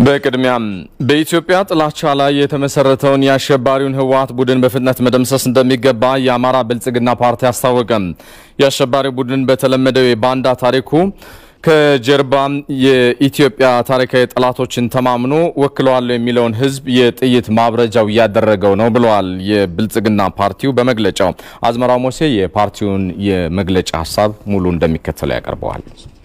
በቅድሚያም በኢትዮጵያ ጥላቻ ላይ የተመሰረተውን የአሸባሪውን ህወሓት ቡድን በፍጥነት መደምሰስ እንደሚገባ የአማራ ብልጽግና ፓርቲ አስታወቀም። የአሸባሪ ቡድን በተለመደው የባንዳ ታሪኩ ከጀርባ የኢትዮጵያ ታሪካዊ ጠላቶችን ተማምኖ ወክለዋለሁ የሚለውን ህዝብ የጥይት ማብረጃው እያደረገው ነው ብለዋል የብልጽግና ፓርቲው በመግለጫው። አዝመራው ሞሴ የፓርቲውን የመግለጫ ሀሳብ ሙሉ እንደሚከተለው ያቀርበዋል።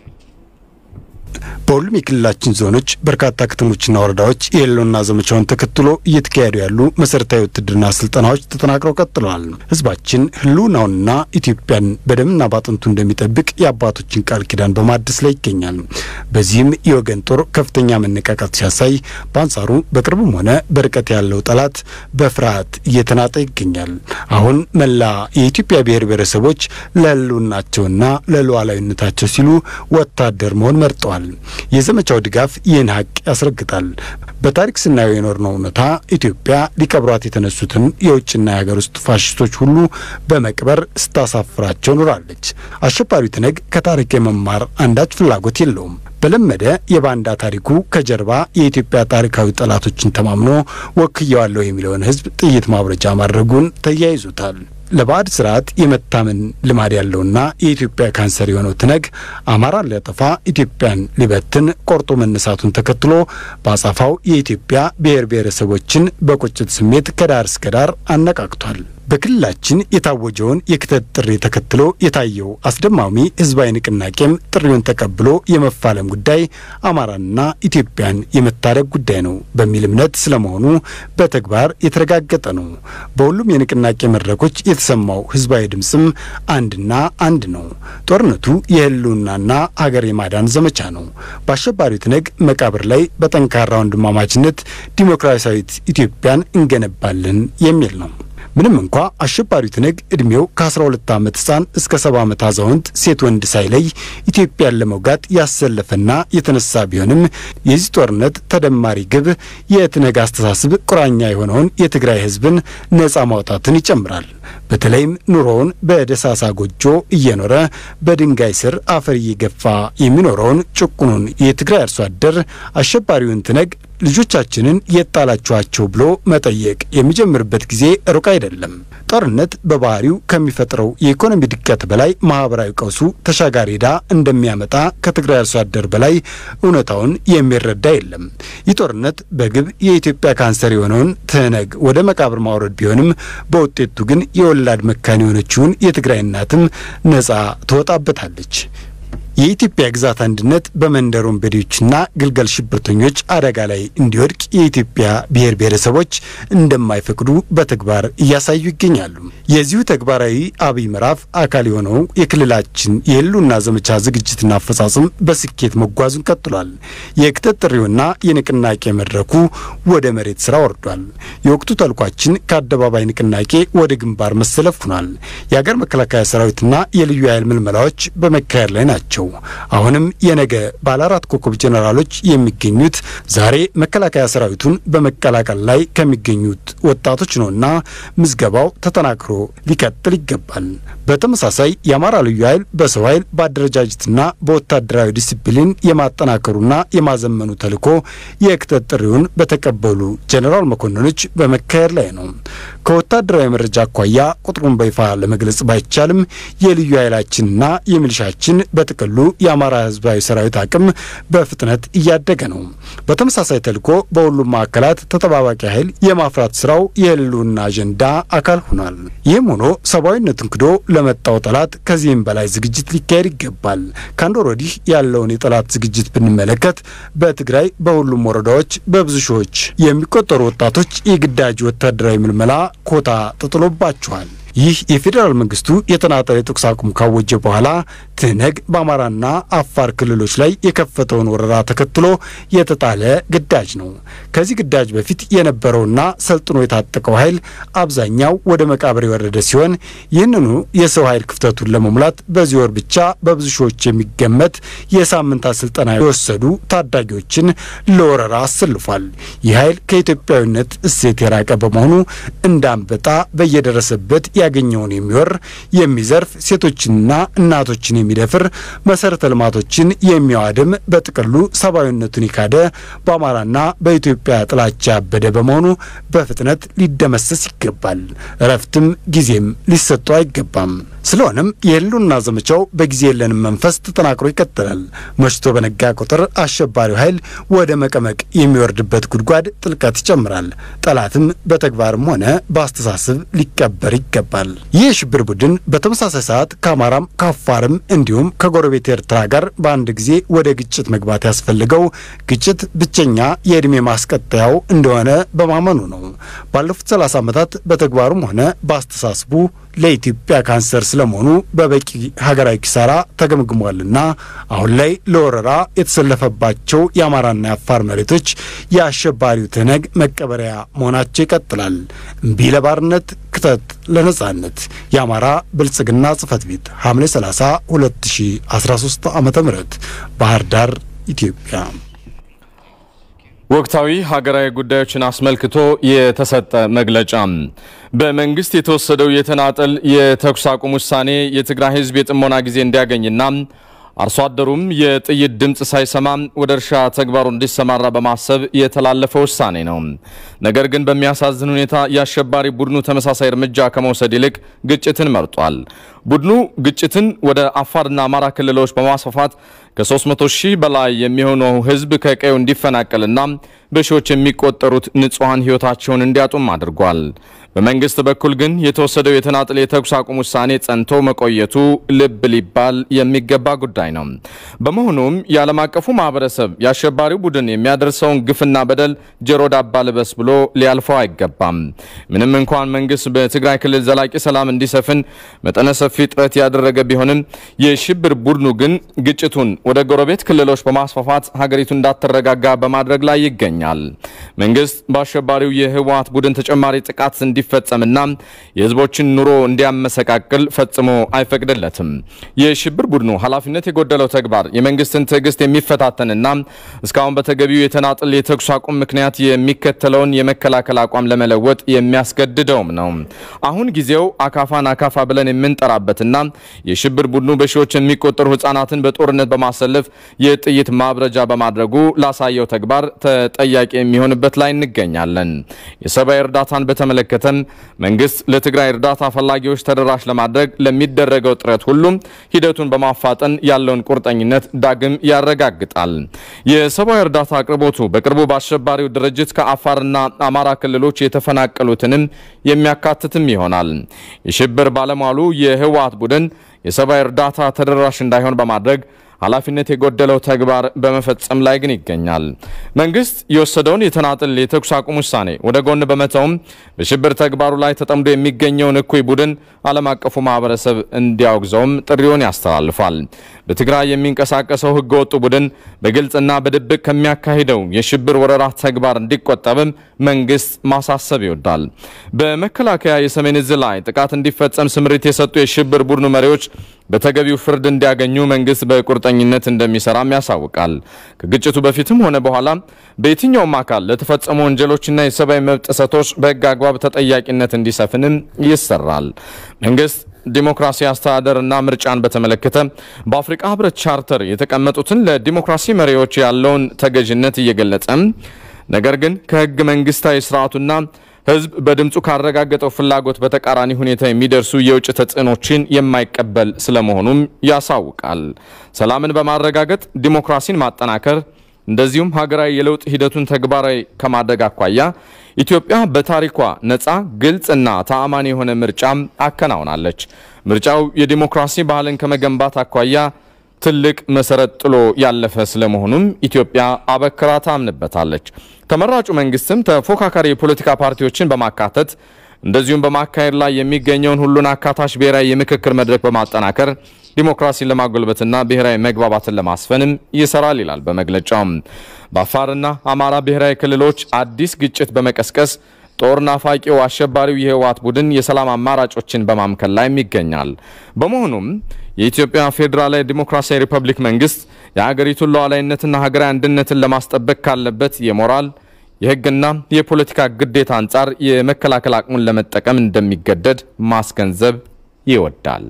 በሁሉም የክልላችን ዞኖች በርካታ ከተሞችና ወረዳዎች የህልውና ዘመቻውን ተከትሎ እየተካሄዱ ያሉ መሰረታዊ ውትድርና ስልጠናዎች ተጠናክረው ቀጥለዋል። ህዝባችን ህልውናውንና ኢትዮጵያን በደምና ባጥንቱ እንደሚጠብቅ የአባቶችን ቃል ኪዳን በማደስ ላይ ይገኛል። በዚህም የወገን ጦር ከፍተኛ መነቃቃት ሲያሳይ፣ በአንጻሩ በቅርብም ሆነ በርቀት ያለው ጠላት በፍርሃት እየተናጠ ይገኛል። አሁን መላ የኢትዮጵያ ብሔር ብሔረሰቦች ለህልውናቸውና ለሉዓላዊነታቸው ሲሉ ወታደር መሆን መርጠዋል። የዘመቻው ድጋፍ ይህን ሀቅ ያስረግጣል። በታሪክ ስናየው የኖርነው እውነታ ኢትዮጵያ ሊቀብሯት የተነሱትን የውጭና የሀገር ውስጥ ፋሽስቶች ሁሉ በመቅበር ስታሳፍራቸው ኖራለች። አሸባሪው ትነግ ከታሪክ የመማር አንዳች ፍላጎት የለውም። በለመደ የባንዳ ታሪኩ ከጀርባ የኢትዮጵያ ታሪካዊ ጠላቶችን ተማምኖ ወክየዋለሁ የሚለውን ህዝብ ጥይት ማብረጃ ማድረጉን ተያይዞታል። ለባዕድ ስርዓት የመታመን ልማድ ያለውና የኢትዮጵያ ካንሰር የሆነው ትነግ አማራን ሊያጠፋ ኢትዮጵያን ሊበትን ቆርጦ መነሳቱን ተከትሎ በአጻፋው የኢትዮጵያ ብሔር ብሔረሰቦችን በቁጭት ስሜት ከዳር እስከ ዳር አነቃቅቷል። በክልላችን የታወጀውን የክተት ጥሪ ተከትሎ የታየው አስደማሚ ህዝባዊ ንቅናቄም ጥሪውን ተቀብሎ የመፋለም ጉዳይ አማራንና ኢትዮጵያን የመታደግ ጉዳይ ነው በሚል እምነት ስለመሆኑ በተግባር የተረጋገጠ ነው። በሁሉም የንቅናቄ መድረኮች የተሰማው ህዝባዊ ድምፅም አንድና አንድ ነው። ጦርነቱ የህልውናና ሀገር የማዳን ዘመቻ ነው። በአሸባሪው ትነግ መቃብር ላይ በጠንካራ ወንድማማችነት ዲሞክራሲያዊት ኢትዮጵያን እንገነባለን የሚል ነው። ምንም እንኳ አሸባሪው ትነግ እድሜው ከ12 ዓመት ህፃን እስከ 70 ዓመት አዛውንት ሴት ወንድ ሳይለይ ኢትዮጵያን ለመውጋት ያሰለፈና የተነሳ ቢሆንም የዚህ ጦርነት ተደማሪ ግብ የትነግ አስተሳሰብ ቁራኛ የሆነውን የትግራይ ህዝብን ነጻ ማውጣትን ይጨምራል። በተለይም ኑሮውን በደሳሳ ጎጆ እየኖረ በድንጋይ ስር አፈር እየገፋ የሚኖረውን ጭቁኑን የትግራይ አርሶ አደር አሸባሪውን ትነግ ልጆቻችንን የጣላችኋቸው ብሎ መጠየቅ የሚጀምርበት ጊዜ ሩቅ አይደለም። ጦርነት በባህሪው ከሚፈጥረው የኢኮኖሚ ድቀት በላይ ማህበራዊ ቀውሱ ተሻጋሪ ዕዳ እንደሚያመጣ ከትግራይ አርሶ አደር በላይ እውነታውን የሚረዳ የለም። ይህ ጦርነት በግብ የኢትዮጵያ ካንሰር የሆነውን ትህነግ ወደ መቃብር ማውረድ ቢሆንም በውጤቱ ግን የወላድ መካን የሆነችውን የትግራይ እናትም ነጻ ትወጣበታለች። የኢትዮጵያ ግዛት አንድነት በመንደር ወንበዴዎችና ግልገል ሽብርተኞች አደጋ ላይ እንዲወድቅ የኢትዮጵያ ብሔር ብሔረሰቦች እንደማይፈቅዱ በተግባር እያሳዩ ይገኛሉ። የዚሁ ተግባራዊ አብይ ምዕራፍ አካል የሆነው የክልላችን የህልውና ዘመቻ ዝግጅትና አፈጻጽም በስኬት መጓዙን ቀጥሏል። የክተት ጥሪውና የንቅናቄ መድረኩ ወደ መሬት ስራ ወርዷል። የወቅቱ ተልኳችን ከአደባባይ ንቅናቄ ወደ ግንባር መሰለፍ ሆኗል። የሀገር መከላከያ ሰራዊትና የልዩ ኃይል ምልመላዎች በመካሄድ ላይ ናቸው። አሁንም የነገ ባለ አራት ኮከብ ጄኔራሎች የሚገኙት ዛሬ መከላከያ ሰራዊቱን በመቀላቀል ላይ ከሚገኙት ወጣቶች ነውና ምዝገባው ተጠናክሮ ሊቀጥል ይገባል። በተመሳሳይ የአማራ ልዩ ኃይል በሰው ኃይል በአደረጃጀትና በወታደራዊ ዲሲፕሊን የማጠናከሩና የማዘመኑ ተልዕኮ የክተት ጥሪውን በተቀበሉ ጄኔራል መኮንኖች በመካሄድ ላይ ነው። ከወታደራዊ መረጃ አኳያ ቁጥሩን በይፋ ለመግለጽ ባይቻልም የልዩ ኃይላችንና የሚሊሻችን በጥቅሉ የአማራ ህዝባዊ ሰራዊት አቅም በፍጥነት እያደገ ነው። በተመሳሳይ ተልዕኮ በሁሉም ማዕከላት ተጠባባቂ ኃይል የማፍራት ስራው የህልውና አጀንዳ አካል ሆኗል። ይህም ሆኖ ሰብአዊነትን ክዶ ለመጣው ጠላት ከዚህም በላይ ዝግጅት ሊካሄድ ይገባል። ከአንድ ወር ወዲህ ያለውን የጠላት ዝግጅት ብንመለከት በትግራይ በሁሉም ወረዳዎች በብዙ ሺዎች የሚቆጠሩ ወጣቶች የግዳጅ ወታደራዊ ምልመላ ኮታ ተጥሎባቸዋል። ይህ የፌዴራል መንግስቱ የተናጠል የተኩስ አቁም ካወጀ በኋላ ትህነግ በአማራና አፋር ክልሎች ላይ የከፈተውን ወረራ ተከትሎ የተጣለ ግዳጅ ነው። ከዚህ ግዳጅ በፊት የነበረውና ሰልጥኖ የታጠቀው ኃይል አብዛኛው ወደ መቃብር የወረደ ሲሆን ይህንኑ የሰው ኃይል ክፍተቱን ለመሙላት በዚህ ወር ብቻ በብዙ ሺዎች የሚገመት የሳምንታት ስልጠና የወሰዱ ታዳጊዎችን ለወረራ አሰልፏል። ይህ ኃይል ከኢትዮጵያዊነት እሴት የራቀ በመሆኑ እንዳንበጣ በየደረሰበት ያገኘውን የሚወር የሚዘርፍ፣ ሴቶችንና እናቶችን የሚደፍር፣ መሰረተ ልማቶችን የሚያዋድም፣ በጥቅሉ ሰብአዊነቱን የካደ በአማራና በኢትዮጵያ ጥላቻ ያበደ በመሆኑ በፍጥነት ሊደመሰስ ይገባል። እረፍትም ጊዜም ሊሰጠው አይገባም። ስለሆነም የህልውና ዘመቻው በጊዜ የለንም መንፈስ ተጠናክሮ ይቀጥላል። መሽቶ በነጋ ቁጥር አሸባሪው ኃይል ወደ መቀመቅ የሚወርድበት ጉድጓድ ጥልቀት ይጨምራል። ጠላትም በተግባርም ሆነ በአስተሳሰብ ሊቀበር ይገባል። ይህ የሽብር ቡድን በተመሳሳይ ሰዓት ከአማራም ከአፋርም እንዲሁም ከጎረቤት ኤርትራ ጋር በአንድ ጊዜ ወደ ግጭት መግባት ያስፈልገው ግጭት ብቸኛ የዕድሜ ማስቀጠያው እንደሆነ በማመኑ ነው። ባለፉት 30 ዓመታት በተግባሩም ሆነ በአስተሳስቡ ለኢትዮጵያ ካንሰር ስለመሆኑ በበቂ ሀገራዊ ኪሳራ ተገምግሟልና አሁን ላይ ለወረራ የተሰለፈባቸው የአማራና የአፋር መሬቶች የአሸባሪው ትነግ መቀበሪያ መሆናቸው ይቀጥላል። እምቢ ለባርነት ክተት ለነጻነት። የአማራ ብልጽግና ጽህፈት ቤት ሐምሌ 30 2013 ዓ ም ባህር ዳር ኢትዮጵያ። ወቅታዊ ሀገራዊ ጉዳዮችን አስመልክቶ የተሰጠ መግለጫ። በመንግስት የተወሰደው የተናጠል የተኩስ አቁም ውሳኔ የትግራይ ህዝብ የጥሞና ጊዜ እንዲያገኝና አርሶ አደሩም የጥይት ድምፅ ሳይሰማ ወደ እርሻ ተግባሩ እንዲሰማራ በማሰብ የተላለፈ ውሳኔ ነው። ነገር ግን በሚያሳዝን ሁኔታ የአሸባሪ ቡድኑ ተመሳሳይ እርምጃ ከመውሰድ ይልቅ ግጭትን መርጧል። ቡድኑ ግጭትን ወደ አፋርና አማራ ክልሎች በማስፋፋት ከ300 ሺህ በላይ የሚሆነው ህዝብ ከቀዩ እንዲፈናቀልና በሺዎች የሚቆጠሩት ንጹሐን ህይወታቸውን እንዲያጡም አድርጓል። በመንግስት በኩል ግን የተወሰደው የተናጥል የተኩስ አቁም ውሳኔ ጸንቶ መቆየቱ ልብ ሊባል የሚገባ ጉዳይ ነው። በመሆኑም የዓለም አቀፉ ማህበረሰብ የአሸባሪው ቡድን የሚያደርሰውን ግፍና በደል ጆሮ ዳባ ልበስ ብሎ ሊያልፈው አይገባም። ምንም እንኳን መንግስት በትግራይ ክልል ዘላቂ ሰላም እንዲሰፍን መጠነ ሰፊ ጥረት ያደረገ ቢሆንም የሽብር ቡድኑ ግን ግጭቱን ወደ ጎረቤት ክልሎች በማስፋፋት ሀገሪቱ እንዳትረጋጋ በማድረግ ላይ ይገኛል። መንግስት በአሸባሪው የህወሓት ቡድን ተጨማሪ ጥቃት እንዲፈጸምና የህዝቦችን ኑሮ እንዲያመሰቃቅል ፈጽሞ አይፈቅድለትም። የሽብር ቡድኑ ኃላፊነት የጎደለው ተግባር የመንግስትን ትዕግስት የሚፈታተንና እስካሁን በተገቢው የተናጥል የተኩስ አቁም ምክንያት የሚከተለውን የመከላከል አቋም ለመለወጥ የሚያስገድደውም ነው። አሁን ጊዜው አካፋን አካፋ ብለን የምንጠራበትና የሽብር ቡድኑ በሺዎች የሚቆጠሩ ህጻናትን በጦርነት በማሰለፍ የጥይት ማብረጃ በማድረጉ ላሳየው ተግባር ተጠያቂ የሚሆንበት ላይ እንገኛለን። የሰብአዊ እርዳታን በተመለከተም መንግስት ለትግራይ እርዳታ ፈላጊዎች ተደራሽ ለማድረግ ለሚደረገው ጥረት ሁሉም ሂደቱን በማፋጠን ያለውን ቁርጠኝነት ዳግም ያረጋግጣል። የሰብአዊ እርዳታ አቅርቦቱ በቅርቡ በአሸባሪው ድርጅት ከአፋርና አማራ ክልሎች የተፈናቀሉትንም የሚያካትትም ይሆናል። የሽብር ባለሟሉ የህወሓት ቡድን የሰብአዊ እርዳታ ተደራሽ እንዳይሆን በማድረግ ኃላፊነት የጎደለው ተግባር በመፈጸም ላይ ግን ይገኛል። መንግስት የወሰደውን የተናጥል የተኩስ አቁም ውሳኔ ወደ ጎን በመተውም በሽብር ተግባሩ ላይ ተጠምዶ የሚገኘውን እኩይ ቡድን ዓለም አቀፉ ማህበረሰብ እንዲያወግዘውም ጥሪውን ያስተላልፋል። በትግራይ የሚንቀሳቀሰው ህገወጡ ቡድን በግልጽና በድብቅ ከሚያካሂደው የሽብር ወረራ ተግባር እንዲቆጠብም መንግስት ማሳሰብ ይወዳል። በመከላከያ የሰሜን እዝ ላይ ጥቃት እንዲፈጸም ስምሪት የሰጡ የሽብር ቡድኑ መሪዎች በተገቢው ፍርድ እንዲያገኙ መንግስት በቁርጠኝነት እንደሚሰራም ያሳውቃል። ከግጭቱ በፊትም ሆነ በኋላ በየትኛውም አካል ለተፈጸሙ ወንጀሎችና የሰብአዊ መብት ጥሰቶች በህግ አግባብ ተጠያቂነት እንዲሰፍንም ይሰራል። መንግስት ዲሞክራሲ አስተዳደርና ምርጫን በተመለከተ በአፍሪካ ህብረት ቻርተር የተቀመጡትን ለዲሞክራሲ መሪዎች ያለውን ተገዥነት እየገለጸ ነገር ግን ከህገ መንግስታዊ ስርዓቱና ህዝብ በድምፁ ካረጋገጠው ፍላጎት በተቃራኒ ሁኔታ የሚደርሱ የውጭ ተጽዕኖችን የማይቀበል ስለመሆኑም ያሳውቃል። ሰላምን በማረጋገጥ ዲሞክራሲን ማጠናከር እንደዚሁም ሀገራዊ የለውጥ ሂደቱን ተግባራዊ ከማድረግ አኳያ ኢትዮጵያ በታሪኳ ነፃ፣ ግልጽና ተአማኒ የሆነ ምርጫም አከናውናለች። ምርጫው የዲሞክራሲ ባህልን ከመገንባት አኳያ ትልቅ መሰረት ጥሎ ያለፈ ስለመሆኑም ኢትዮጵያ አበክራ ታምንበታለች። ተመራጩ መንግስትም ተፎካካሪ የፖለቲካ ፓርቲዎችን በማካተት እንደዚሁም በማካሄድ ላይ የሚገኘውን ሁሉን አካታች ብሔራዊ የምክክር መድረክ በማጠናከር ዲሞክራሲን ለማጎልበትና ብሔራዊ መግባባትን ለማስፈንም ይሰራል ይላል በመግለጫው። በአፋርና አማራ ብሔራዊ ክልሎች አዲስ ግጭት በመቀስቀስ ጦር ናፋቂው አሸባሪው የህወሓት ቡድን የሰላም አማራጮችን በማምከል ላይም ይገኛል። በመሆኑም የኢትዮጵያ ፌዴራላዊ ዲሞክራሲያዊ ሪፐብሊክ መንግስት የሀገሪቱን ሉዓላዊነትና ሀገራዊ አንድነትን ለማስጠበቅ ካለበት የሞራል የሕግና የፖለቲካ ግዴታ አንጻር የመከላከል አቅሙን ለመጠቀም እንደሚገደድ ማስገንዘብ ይወዳል።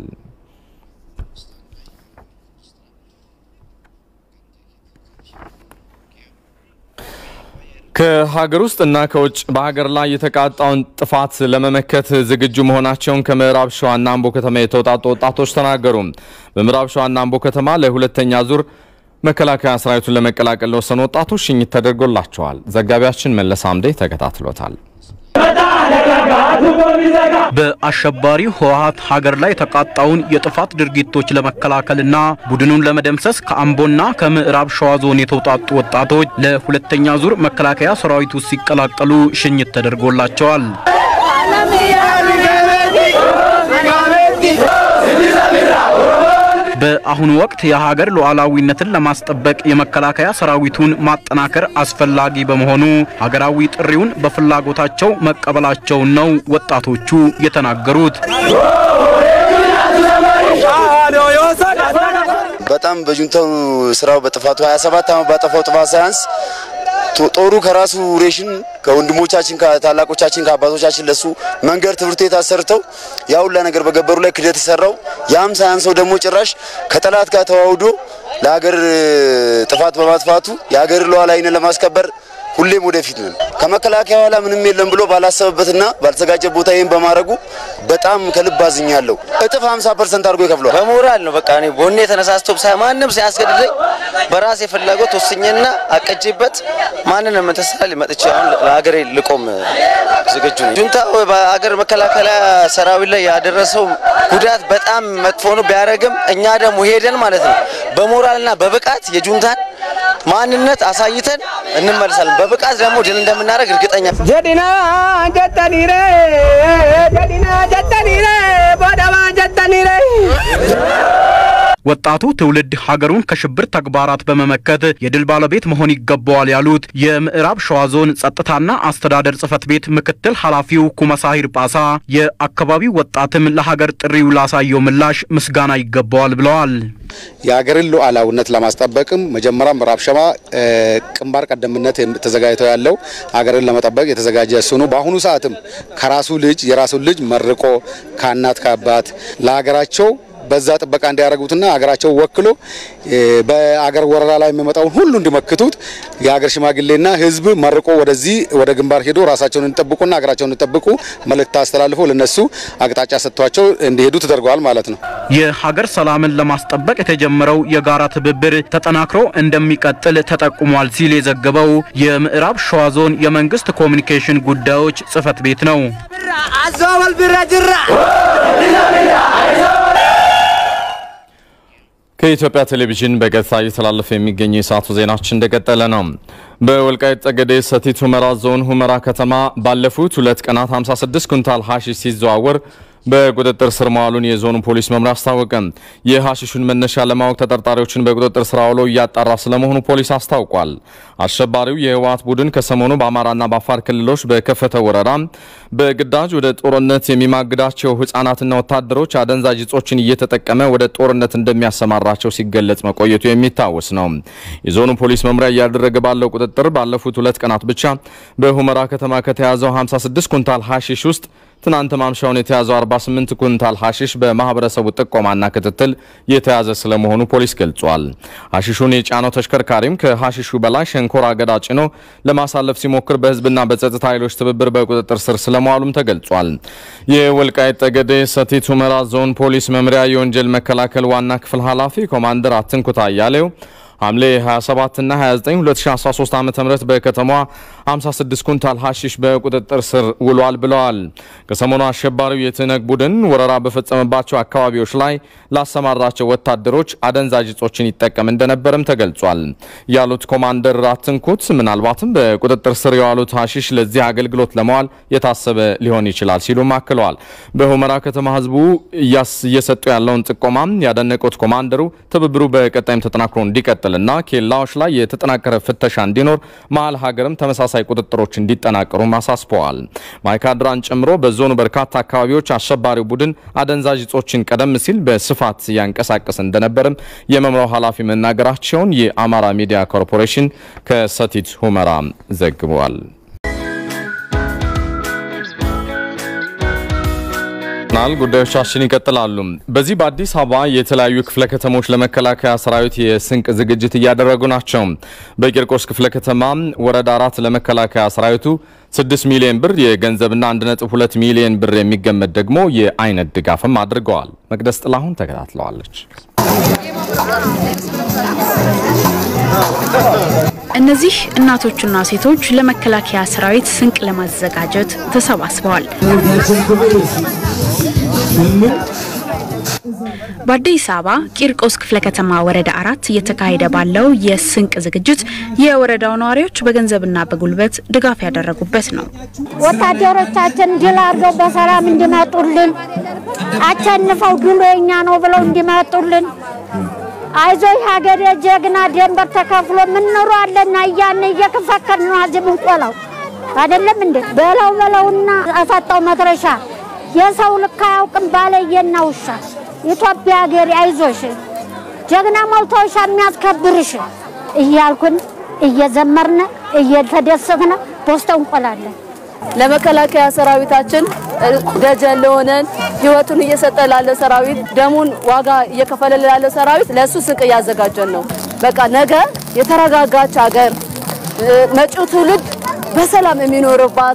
ከሀገር ውስጥ እና ከውጭ በሀገር ላይ የተቃጣውን ጥፋት ለመመከት ዝግጁ መሆናቸውን ከምዕራብ ሸዋና አምቦ ከተማ የተውጣጡ ወጣቶች ተናገሩ። በምዕራብ ሸዋና አምቦ ከተማ ለሁለተኛ ዙር መከላከያ ሰራዊቱን ለመቀላቀል ለወሰኑ ወጣቶች ሽኝት ተደርጎላቸዋል። ዘጋቢያችን መለስ አምዴ ተከታትሎታል። በአሸባሪው ህወሀት ሀገር ላይ የተቃጣውን የጥፋት ድርጊቶች ለመከላከልና ቡድኑን ለመደምሰስ ከአምቦና ከምዕራብ ሸዋ ዞን የተውጣጡ ወጣቶች ለሁለተኛ ዙር መከላከያ ሰራዊቱ ሲቀላቀሉ ሽኝት ተደርጎላቸዋል። በአሁኑ ወቅት የሀገር ሉዓላዊነትን ለማስጠበቅ የመከላከያ ሰራዊቱን ማጠናከር አስፈላጊ በመሆኑ ሀገራዊ ጥሪውን በፍላጎታቸው መቀበላቸውን ነው ወጣቶቹ የተናገሩት። በጣም በጁንታው ስራው በጥፋቱ 27 ዓመት ባጠፋው ጥፋት ሳያንስ ጦሩ ከራሱ ሬሽን ከወንድሞቻችን ከታላቆቻችን ከአባቶቻችን ለሱ መንገድ ትምህርት ቤት አሰርተው ያ ሁላ ነገር በገበሩ ላይ ክደት የሰራው ያም ሳያንሰው ደግሞ ጭራሽ ከጠላት ጋር ተዋውዶ ለሀገር ጥፋት በማጥፋቱ የሀገር ሉዓላዊነትን ለማስከበር ሁሌም ወደፊት ነን። ከመከላከያ ኋላ ምንም የለም ብሎ ባላሰበበትና ባልተዘጋጀ ቦታ ይህን በማድረጉ በጣም ከልብ አዝኛለሁ። እጥፍ 50 ፐርሰንት አድርጎ ይከፍለዋል። በሞራል ነው በቃ እኔ ቦኔ ተነሳስቶ ማንም ሳያስገድደኝ በራሴ ፍላጎት ወስኜና አቀጄበት ማንንም ተሳል መጥቼ አሁን ለሀገሬ ልቆም ዝግጁ ነኝ። ጁንታ በሀገር መከላከያ ሰራዊት ላይ ያደረሰው ጉዳት በጣም መጥፎ ነው። ቢያደርግም እኛ ደግሞ ሄደን ማለት ነው በሞራልና በብቃት የጁንታን ማንነት አሳይተን እንመልሳለን። በብቃት ደግሞ ድል እንደምናደርግ እርግጠኛ ጀዲና ጀተኒሬ ጀዲና ጀተኒሬ ቦደባ ጀተኒሬ ወጣቱ ትውልድ ሀገሩን ከሽብር ተግባራት በመመከት የድል ባለቤት መሆን ይገባዋል ያሉት የምዕራብ ሸዋ ዞን ጸጥታና አስተዳደር ጽሕፈት ቤት ምክትል ኃላፊው ኩመሳሂር ጳሳ የአካባቢው ወጣትም ለሀገር ጥሪው ላሳየው ምላሽ ምስጋና ይገባዋል ብለዋል። የሀገርን ሉዓላዊነት ለማስጠበቅም መጀመሪያ ምዕራብ ሸዋ ግንባር ቀደምነት ተዘጋጅተው ያለው ሀገርን ለመጠበቅ የተዘጋጀ እሱ ነው። በአሁኑ ሰዓትም ከራሱ ልጅ የራሱን ልጅ መርቆ ከእናት ከአባት ለሀገራቸው በዛ ጥበቃ እንዲያደርጉትና ሀገራቸው ወክሎ በአገር ወረራ ላይ የሚመጣውን ሁሉ እንዲመክቱት የሀገር ሽማግሌና ሕዝብ መርቆ ወደዚህ ወደ ግንባር ሄዶ ራሳቸውን እንጠብቁና ሀገራቸውን እንጠብቁ መልእክት አስተላልፎ ለነሱ አቅጣጫ ሰጥቷቸው እንዲሄዱ ተደርገዋል ማለት ነው። የሀገር ሰላምን ለማስጠበቅ የተጀመረው የጋራ ትብብር ተጠናክሮ እንደሚቀጥል ተጠቁሟል ሲል የዘገበው የምዕራብ ሸዋ ዞን የመንግስት ኮሚኒኬሽን ጉዳዮች ጽሕፈት ቤት ነው። አዞበል ቢራ ጅራ ከኢትዮጵያ ቴሌቪዥን በቀጥታ እየተላለፈ የሚገኘው የሰዓቱ ዜናችን እንደቀጠለ ነው። በወልቃይት ጠገዴ ሰቲት ሁመራ ዞን ሁመራ ከተማ ባለፉት ሁለት ቀናት 56 ኩንታል ሀሺሽ ሲዘዋወር በቁጥጥር ስር መዋሉን የዞኑ ፖሊስ መምሪያ አስታወቀ። የሀሺሹን መነሻ ለማወቅ ተጠርጣሪዎችን በቁጥጥር ስር አውሎ እያጣራ ስለመሆኑ ፖሊስ አስታውቋል። አሸባሪው የህወሓት ቡድን ከሰሞኑ በአማራና በአፋር ክልሎች በከፈተው ወረራ በግዳጅ ወደ ጦርነት የሚማግዳቸው ህጻናትና ወታደሮች አደንዛዥ እጾችን እየተጠቀመ ወደ ጦርነት እንደሚያሰማራቸው ሲገለጽ መቆየቱ የሚታወስ ነው። የዞኑ ፖሊስ መምሪያ እያደረገ ባለው ቁጥጥር ባለፉት ሁለት ቀናት ብቻ በሁመራ ከተማ ከተያዘው 56 ኩንታል ሀሺሽ ውስጥ ትናንት ማምሻውን የተያዘው 48 ኩንታል ሀሺሽ በማህበረሰቡ ጥቆማና ክትትል የተያዘ ስለመሆኑ ፖሊስ ገልጿል። ሀሺሹን የጫነው ተሽከርካሪም ከሀሺሹ በላይ ሸንኮራ አገዳ ጭኖ ለማሳለፍ ሲሞክር በህዝብና በጸጥታ ኃይሎች ትብብር በቁጥጥር ስር ስለመዋሉም ተገልጿል። የወልቃይት ጠገዴ ሰቲት ሁመራ ዞን ፖሊስ መምሪያ የወንጀል መከላከል ዋና ክፍል ኃላፊ ኮማንደር አትንኩታ አያሌው ሐምሌ 27 እና 29 2013 ዓ.ም በከተማዋ 56 ኩንታል ሀሺሽ በቁጥጥር ስር ውሏል ብለዋል። ከሰሞኑ አሸባሪው የትነግ ቡድን ወረራ በፈጸመባቸው አካባቢዎች ላይ ላሰማራቸው ወታደሮች አደንዛዥ እጾችን ይጠቀም እንደነበርም ተገልጿል ያሉት ኮማንደር አትንኩት ምናልባትም በቁጥጥር ስር የዋሉት ሀሺሽ ለዚህ አገልግሎት ለመዋል የታሰበ ሊሆን ይችላል ሲሉም አክለዋል። በሁመራ ከተማ ህዝቡ እየሰጡ ያለውን ጥቆማም ያደነቁት ኮማንደሩ ትብብሩ በቀጣይም ተጠናክሮ እንዲቀጥል እና ኬላዎች ላይ የተጠናከረ ፍተሻ እንዲኖር መሀል ሀገርም ተመሳሳይ ቁጥጥሮች እንዲጠናቀሩም አሳስበዋል። ማይካድራን ጨምሮ በዞኑ በርካታ አካባቢዎች አሸባሪው ቡድን አደንዛዥ እጾችን ቀደም ሲል በስፋት ያንቀሳቀስ እንደነበርም የመምሪያው ኃላፊ መናገራቸውን የአማራ ሚዲያ ኮርፖሬሽን ከሰቲት ሁመራ ዘግቧል። ናል ጉዳዮቻችን ይቀጥላሉ። በዚህ በአዲስ አበባ የተለያዩ ክፍለ ከተሞች ለመከላከያ ሰራዊት የስንቅ ዝግጅት እያደረጉ ናቸው። በቂርቆስ ክፍለ ከተማ ወረዳ አራት ለመከላከያ ሰራዊቱ 6 ሚሊዮን ብር የገንዘብና 1.2 ሚሊዮን ብር የሚገመት ደግሞ የአይነት ድጋፍም አድርገዋል። መቅደስ ጥላሁን ተከታትለዋለች። እነዚህ እናቶችና ሴቶች ለመከላከያ ሰራዊት ስንቅ ለማዘጋጀት ተሰባስበዋል። በአዲስ አበባ ቂርቆስ ክፍለ ከተማ ወረዳ አራት እየተካሄደ ባለው የስንቅ ዝግጅት የወረዳው ነዋሪዎች በገንዘብና በጉልበት ድጋፍ ያደረጉበት ነው። ወታደሮቻችን ድል አድርገው በሰላም እንዲመጡልን አቸንፈው ድሉ የኛ ነው ብለው እንዲመጡልን አይዞ ሀገሬ ጀግና ደንበር ተከፍሎ ምንኖራለን እያን እየከፈከል ነው አዚህ ምንቆላው አይደለም እንዴ? በለው በለውና አሳጣው መድረሻ የሰው ልክ አያውቅም ባለየና ውሻ ኢትዮጵያ ሀገሬ አይዞሽ ጀግና ሞልቶሻ የሚያስከብርሽ እያልኩን እየዘመርነ እየተደሰትነ ፖስታ እንቆላለን። ለመከላከያ ሰራዊታችን ደጀን ለሆነን ህይወቱን እየሰጠ ላለ ሰራዊት ደሙን ዋጋ እየከፈለ ላለ ሰራዊት ለእሱ ስንቅ እያዘጋጀን ነው። በቃ ነገ የተረጋጋች ሀገር መጪው ትውልድ በሰላም የሚኖርባት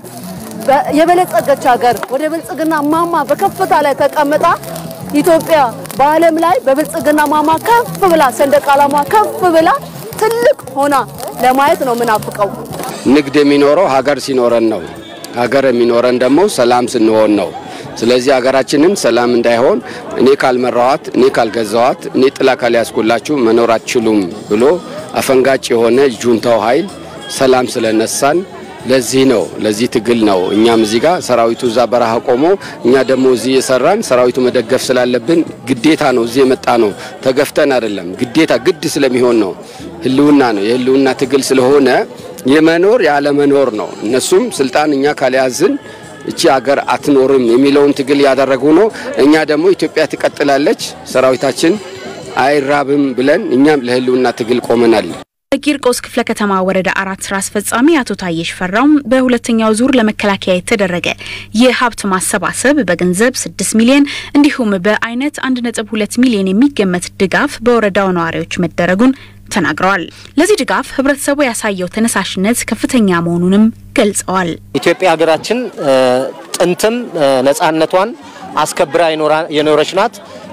የበለጸገች ሀገር ወደ ብልጽግና ማማ በከፍታ ላይ ተቀምጣ ኢትዮጵያ በዓለም ላይ በብልጽግና ማማ ከፍ ብላ ሰንደቅ ዓላማ ከፍ ብላ ትልቅ ሆና ለማየት ነው ምናፍቀው። ንግድ የሚኖረው ሀገር ሲኖረን ነው። ሀገር የሚኖረን ደግሞ ሰላም ስንሆን ነው። ስለዚህ ሀገራችንን ሰላም እንዳይሆን እኔ ካልመራኋት፣ እኔ ካልገዛኋት፣ እኔ ጥላ ካልያዝኩላችሁ መኖር አትችሉም ብሎ አፈንጋጭ የሆነ ጁንታው ኃይል ሰላም ስለነሳን ለዚህ ነው ለዚህ ትግል ነው። እኛም እዚህ ጋር ሰራዊቱ እዛ በረሃ ቆሞ እኛ ደግሞ እዚህ የሰራን ሰራዊቱ መደገፍ ስላለብን ግዴታ ነው እዚህ የመጣ ነው። ተገፍተን አይደለም፣ ግዴታ ግድ ስለሚሆን ነው። ህልውና ነው፣ የህልውና ትግል ስለሆነ የመኖር ያለመኖር ነው። እነሱም ስልጣን እኛ ካልያዝን እቺ ሀገር አትኖርም የሚለውን ትግል ያደረጉ ነው። እኛ ደግሞ ኢትዮጵያ ትቀጥላለች፣ ሰራዊታችን አይራብም ብለን እኛም ለህልውና ትግል ቆመናል። በቂርቆስ ክፍለ ከተማ ወረዳ አራት ስራ አስፈጻሚ አቶ ታየሽ ፈራውም በሁለተኛው ዙር ለመከላከያ የተደረገ የሀብት ማሰባሰብ በገንዘብ 6 ሚሊዮን እንዲሁም በአይነት 1.2 ሚሊዮን የሚገመት ድጋፍ በወረዳው ነዋሪዎች መደረጉን ተናግረዋል። ለዚህ ድጋፍ ህብረተሰቡ ያሳየው ተነሳሽነት ከፍተኛ መሆኑንም ገልጸዋል። ኢትዮጵያ ሀገራችን ጥንትም ነጻነቷን አስከብራ የኖረች ናት።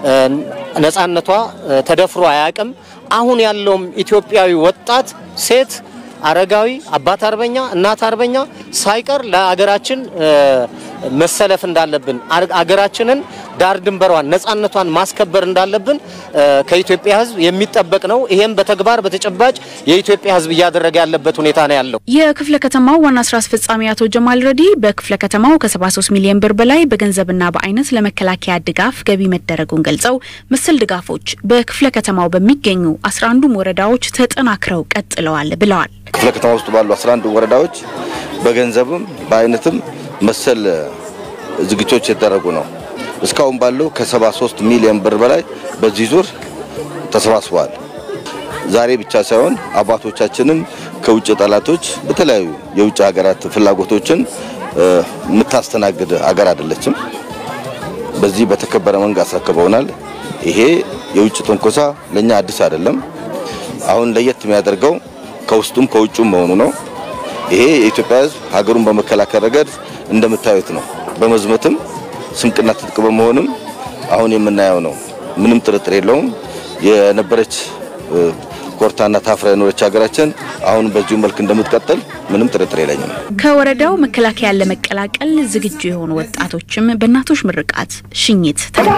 ነጻነቷ ተደፍሮ አያውቅም። አሁን ያለውም ኢትዮጵያዊ ወጣት፣ ሴት፣ አረጋዊ፣ አባት አርበኛ፣ እናት አርበኛ ሳይቀር ለአገራችን መሰለፍ እንዳለብን አገራችንን ዳር ድንበሯን ነጻነቷን ማስከበር እንዳለብን ከኢትዮጵያ ሕዝብ የሚጠበቅ ነው። ይሄም በተግባር በተጨባጭ የኢትዮጵያ ሕዝብ እያደረገ ያለበት ሁኔታ ነው ያለው። የክፍለ ከተማው ዋና ስራ አስፈጻሚ አቶ ጀማል ረዲ በክፍለ ከተማው ከ73 ሚሊዮን ብር በላይ በገንዘብና በአይነት ለመከላከያ ድጋፍ ገቢ መደረጉን ገልጸው መሰል ድጋፎች በክፍለ ከተማው በሚገኙ 11ዱም ወረዳዎች ተጠናክረው ቀጥለዋል ብለዋል። ክፍለ ከተማ ውስጥ ባሉ 11 ወረዳዎች በገንዘብም በአይነትም መሰል ዝግጅቶች የተደረጉ ነው። እስካሁን ባለው ከ73 ሚሊዮን ብር በላይ በዚህ ዙር ተሰባስበዋል። ዛሬ ብቻ ሳይሆን አባቶቻችንም ከውጭ ጠላቶች በተለያዩ የውጭ ሀገራት ፍላጎቶችን የምታስተናግድ ሀገር አይደለችም። በዚህ በተከበረ መንገድ አስረክበውናል። ይሄ የውጭ ትንኮሳ ለኛ አዲስ አይደለም። አሁን ለየት የሚያደርገው ከውስጡም ከውጩም መሆኑ ነው። ይሄ የኢትዮጵያ ሕዝብ ሀገሩን በመከላከል ረገድ እንደምታዩት ነው። በመዝመትም ስንቅና ትጥቅ በመሆንም አሁን የምናየው ነው። ምንም ጥርጥር የለውም። የነበረች ኮርታና ታፍራ የኖረች ሀገራችን አሁን በዚሁ መልክ እንደምትቀጥል ምንም ጥርጥር የለኝም። ከወረዳው መከላከያን ለመቀላቀል ዝግጁ የሆኑ ወጣቶችም በእናቶች ምርቃት ሽኝት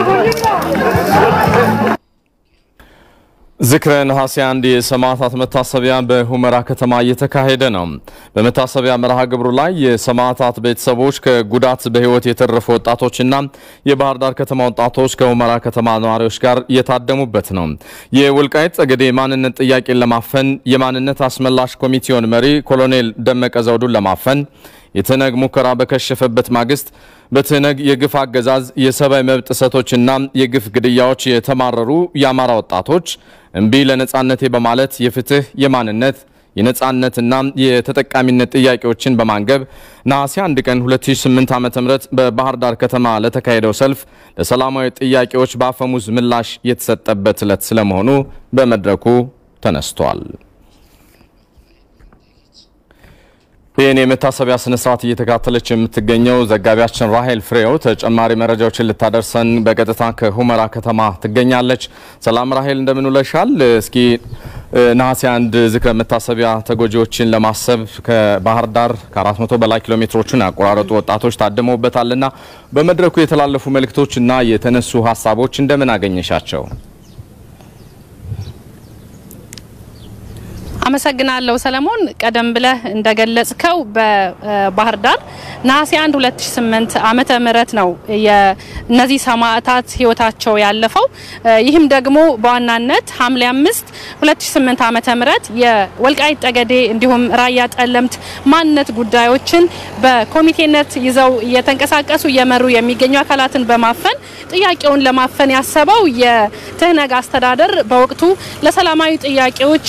ዝክረ ነሐሴ አንድ የሰማዕታት መታሰቢያ በሁመራ ከተማ እየተካሄደ ነው። በመታሰቢያ መርሃ ግብሩ ላይ የሰማዕታት ቤተሰቦች ከጉዳት በሕይወት የተረፉ ወጣቶችና የባህር ዳር ከተማ ወጣቶች ከሁመራ ከተማ ነዋሪዎች ጋር የታደሙበት ነው። የወልቃይት ጠገዴ የማንነት ጥያቄን ለማፈን የማንነት አስመላሽ ኮሚቴውን መሪ ኮሎኔል ደመቀ ዘውዱን ለማፈን የትነግ ሙከራ በከሸፈበት ማግስት በትነግ የግፍ አገዛዝ የሰብአዊ መብት ጥሰቶችና የግፍ ግድያዎች የተማረሩ የአማራ ወጣቶች እምቢ ለነጻነቴ በማለት የፍትህ፣ የማንነት፣ የነጻነትና የተጠቃሚነት ጥያቄዎችን በማንገብ ነሐሴ 1 ቀን 2008 ዓ.ም በባህር ዳር ከተማ ለተካሄደው ሰልፍ ለሰላማዊ ጥያቄዎች በአፈሙዝ ምላሽ የተሰጠበት ዕለት ስለመሆኑ በመድረኩ ተነስቷል። ይህን የመታሰቢያ ስነ ስርዓት እየተካተለች የምትገኘው ዘጋቢያችን ራሄል ፍሬው ተጨማሪ መረጃዎችን ልታደርሰን በቀጥታ ከሁመራ ከተማ ትገኛለች። ሰላም ራሄል፣ እንደምን ውለሻል? እስኪ ነሐሴ አንድ ዝክረ መታሰቢያ ተጎጂዎችን ለማሰብ ከባህር ዳር ከ400 በላይ ኪሎ ሜትሮችን ያቆራረጡ ወጣቶች ታድመውበታልና በመድረኩ የተላለፉ መልእክቶችና የተነሱ ሀሳቦች እንደምን አገኘሻቸው? አመሰግናለሁ ሰለሞን። ቀደም ብለህ እንደገለጽከው በባህር ዳር ነሐሴ 1 2008 ዓመተ ምህረት ነው የእነዚህ ሰማዕታት ህይወታቸው ያለፈው። ይህም ደግሞ በዋናነት ሐምሌ 5 2008 ዓመተ ምህረት የወልቃይት ጠገዴ እንዲሁም ራያ ጠለምት ማንነት ጉዳዮችን በኮሚቴነት ይዘው እየተንቀሳቀሱ እየመሩ የሚገኙ አካላትን በማፈን ጥያቄውን ለማፈን ያሰበው የትህነግ አስተዳደር በወቅቱ ለሰላማዊ ጥያቄዎች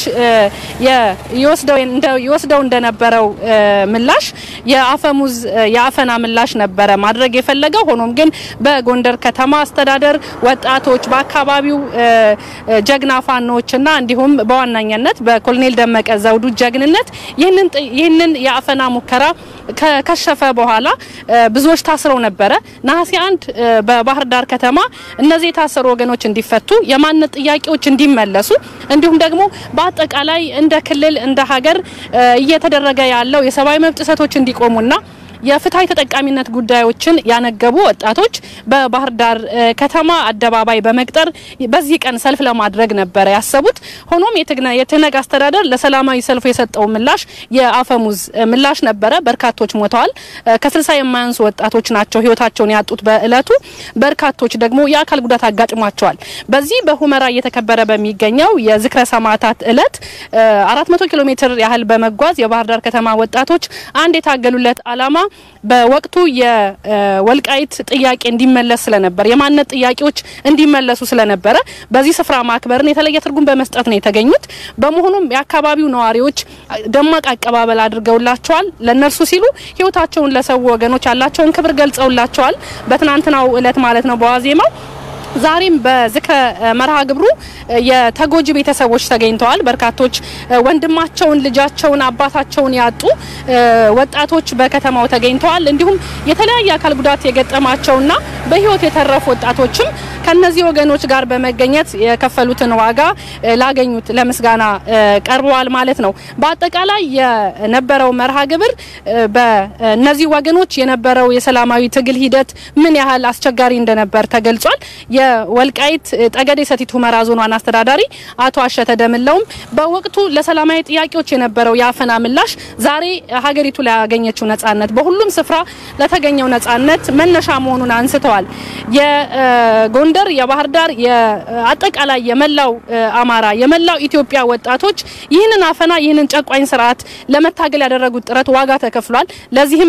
ይወስደው እንደነበረው ምላሽ የአፈሙዝ የአፈና ምላሽ ነበረ ማድረግ የፈለገው። ሆኖም ግን በጎንደር ከተማ አስተዳደር ወጣቶች፣ በአካባቢው ጀግና ፋኖችና እንዲሁም በዋናኛነት በኮሎኔል ደመቀ ዘውዱ ጀግንነት ይህንን የአፈና ሙከራ ከከሸፈ በኋላ ብዙዎች ታስረው ነበረ። ነሐሴ አንድ በባህር ዳር ከተማ እነዚህ የታሰሩ ወገኖች እንዲፈቱ፣ የማንነት ጥያቄዎች እንዲመለሱ እንዲሁም ደግሞ በአጠቃላይ እንደ ክልል እንደ ሀገር እየተደረገ ያለው የሰብአዊ መብት ጥሰቶች እንዲቆሙና የፍትሐዊ ተጠቃሚነት ጉዳዮችን ያነገቡ ወጣቶች በባህር ዳር ከተማ አደባባይ በመቅጠር በዚህ ቀን ሰልፍ ለማድረግ ነበረ ያሰቡት። ሆኖም የትህነግ አስተዳደር ለሰላማዊ ሰልፉ የሰጠው ምላሽ የአፈሙዝ ምላሽ ነበረ። በርካቶች ሞተዋል። ከስልሳ የማያንሱ ወጣቶች ናቸው ህይወታቸውን ያጡት በእለቱ። በርካቶች ደግሞ የአካል ጉዳት አጋጥሟቸዋል። በዚህ በሁመራ እየተከበረ በሚገኘው የዝክረ ሰማዕታት እለት 400 ኪሎ ሜትር ያህል በመጓዝ የባህር ዳር ከተማ ወጣቶች አንድ የታገሉለት አላማ በወቅቱ የወልቃይት ጥያቄ እንዲመለስ ስለነበር የማንነት ጥያቄዎች እንዲመለሱ ስለነበረ በዚህ ስፍራ ማክበርን የተለየ ትርጉም በመስጠት ነው የተገኙት። በመሆኑም የአካባቢው ነዋሪዎች ደማቅ አቀባበል አድርገውላቸዋል። ለነርሱ ሲሉ ህይወታቸውን ለሰው ወገኖች ያላቸውን ክብር ገልጸውላቸዋል። በትናንትናው እለት ማለት ነው በዋዜማው ዛሬም በዝክረ መርሃ ግብሩ የተጎጂ ቤተሰቦች ተገኝተዋል። በርካቶች ወንድማቸውን፣ ልጃቸውን፣ አባታቸውን ያጡ ወጣቶች በከተማው ተገኝተዋል። እንዲሁም የተለያየ አካል ጉዳት የገጠማቸውና በህይወት የተረፉ ወጣቶችም ከነዚህ ወገኖች ጋር በመገኘት የከፈሉትን ዋጋ ላገኙት ለምስጋና ቀርበዋል ማለት ነው። በአጠቃላይ የነበረው መርሃ ግብር በእነዚህ ወገኖች የነበረው የሰላማዊ ትግል ሂደት ምን ያህል አስቸጋሪ እንደነበር ተገልጿል። የወልቃይት ጠገዴ ሰቲት ሁመራ ዞን ዋና አስተዳዳሪ አቶ አሸተ ደምለውም በወቅቱ ለሰላማዊ ጥያቄዎች የነበረው የአፈና ምላሽ ዛሬ ሀገሪቱ ላይ ያገኘችው ነጻነት በሁሉም ስፍራ ለተገኘው ነጻነት መነሻ መሆኑን አንስተዋል። የጎንደር፣ የባህር ዳር፣ አጠቃላይ የመላው አማራ፣ የመላው ኢትዮጵያ ወጣቶች ይህንን አፈና ይህንን ጨቋኝ ስርዓት ለመታገል ያደረጉት ጥረት ዋጋ ተከፍሏል። ለዚህም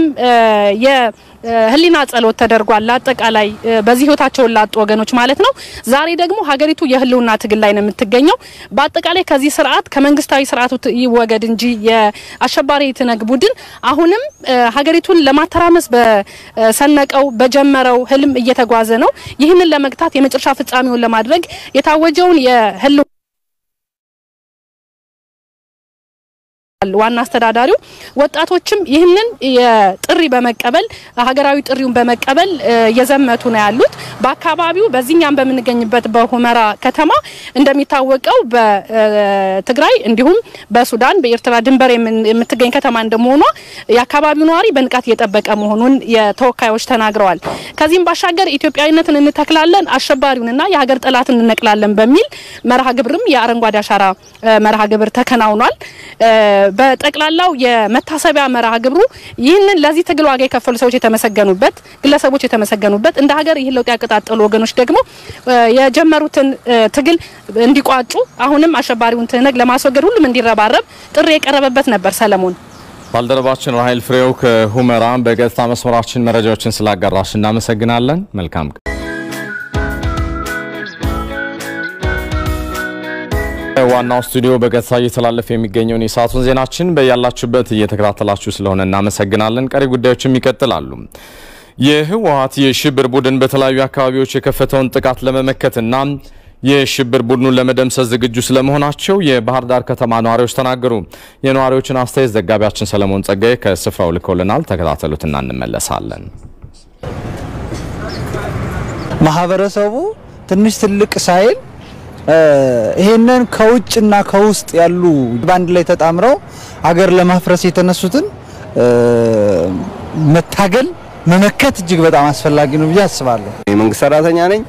ህሊና ጸሎት ተደርጓል። ለአጠቃላይ በዚህ ህይወታቸውን ላጡ ወገኖች ማለት ነው። ዛሬ ደግሞ ሀገሪቱ የህልውና ትግል ላይ ነው የምትገኘው። በአጠቃላይ ከዚህ ስርዓት ከመንግስታዊ ስርዓቱ ይወገድ እንጂ የአሸባሪ ትነግ ቡድን አሁንም ሀገሪቱን ለማተራመስ በሰነቀው በጀመረው ህልም እየተጓዘ ነው። ይህንን ለመግታት የመጨረሻ ፍጻሜውን ለማድረግ የታወጀውን የህልው ዋና አስተዳዳሪው ወጣቶችም ይህንን የጥሪ በመቀበል ሀገራዊ ጥሪውን በመቀበል እየዘመቱ ነው ያሉት። በአካባቢው በዚህኛም በምንገኝበት በሁመራ ከተማ እንደሚታወቀው በትግራይ እንዲሁም በሱዳን በኤርትራ ድንበር የምትገኝ ከተማ እንደመሆኗ የአካባቢው ነዋሪ በንቃት እየጠበቀ መሆኑን የተወካዮች ተናግረዋል። ከዚህም ባሻገር ኢትዮጵያዊነትን እንተክላለን፣ አሸባሪውንና የሀገር ጠላትን እንነቅላለን በሚል መርሃ ግብርም የአረንጓዴ አሻራ መርሃ ግብር ተከናውኗል። በጠቅላላው የመታሰቢያ መርሃ ግብሩ ይህንን ለዚህ ትግል ዋጋ የከፈሉ ሰዎች የተመሰገኑበት፣ ግለሰቦች የተመሰገኑበት፣ እንደ ሀገር ይህን ለውጥ ያቀጣጠሉ ወገኖች ደግሞ የጀመሩትን ትግል እንዲቋጩ አሁንም አሸባሪውን ትህነግ ለማስወገድ ሁሉም እንዲረባረብ ጥሪ የቀረበበት ነበር። ሰለሞን ባልደረባችን ራሄል ፍሬው ከሁመራ በቀጥታ መስመራችን መረጃዎችን ስላጋራሽ እናመሰግናለን። መልካም ዋናው ስቱዲዮ በቀጥታ እየተላለፈ የሚገኘውን የሰዓቱን ዜናችን በያላችሁበት እየተከታተላችሁ ስለሆነ እናመሰግናለን። ቀሪ ጉዳዮችም ይቀጥላሉ። የህወሀት የሽብር ቡድን በተለያዩ አካባቢዎች የከፈተውን ጥቃት ለመመከትና የሽብር ቡድኑን ለመደምሰስ ዝግጁ ስለመሆናቸው የባህር ዳር ከተማ ነዋሪዎች ተናገሩ። የነዋሪዎችን አስተያየት ዘጋቢያችን ሰለሞን ጸጋዬ ከስፍራው ልኮልናል። ተከታተሉትና እንመለሳለን። ማህበረሰቡ ትንሽ ትልቅ ሳይል ይሄንን ከውጭና ከውስጥ ያሉ በአንድ ላይ ተጣምረው አገር ለማፍረስ የተነሱትን መታገል መመከት እጅግ በጣም አስፈላጊ ነው ብዬ አስባለሁ። የመንግስት ሰራተኛ ነኝ።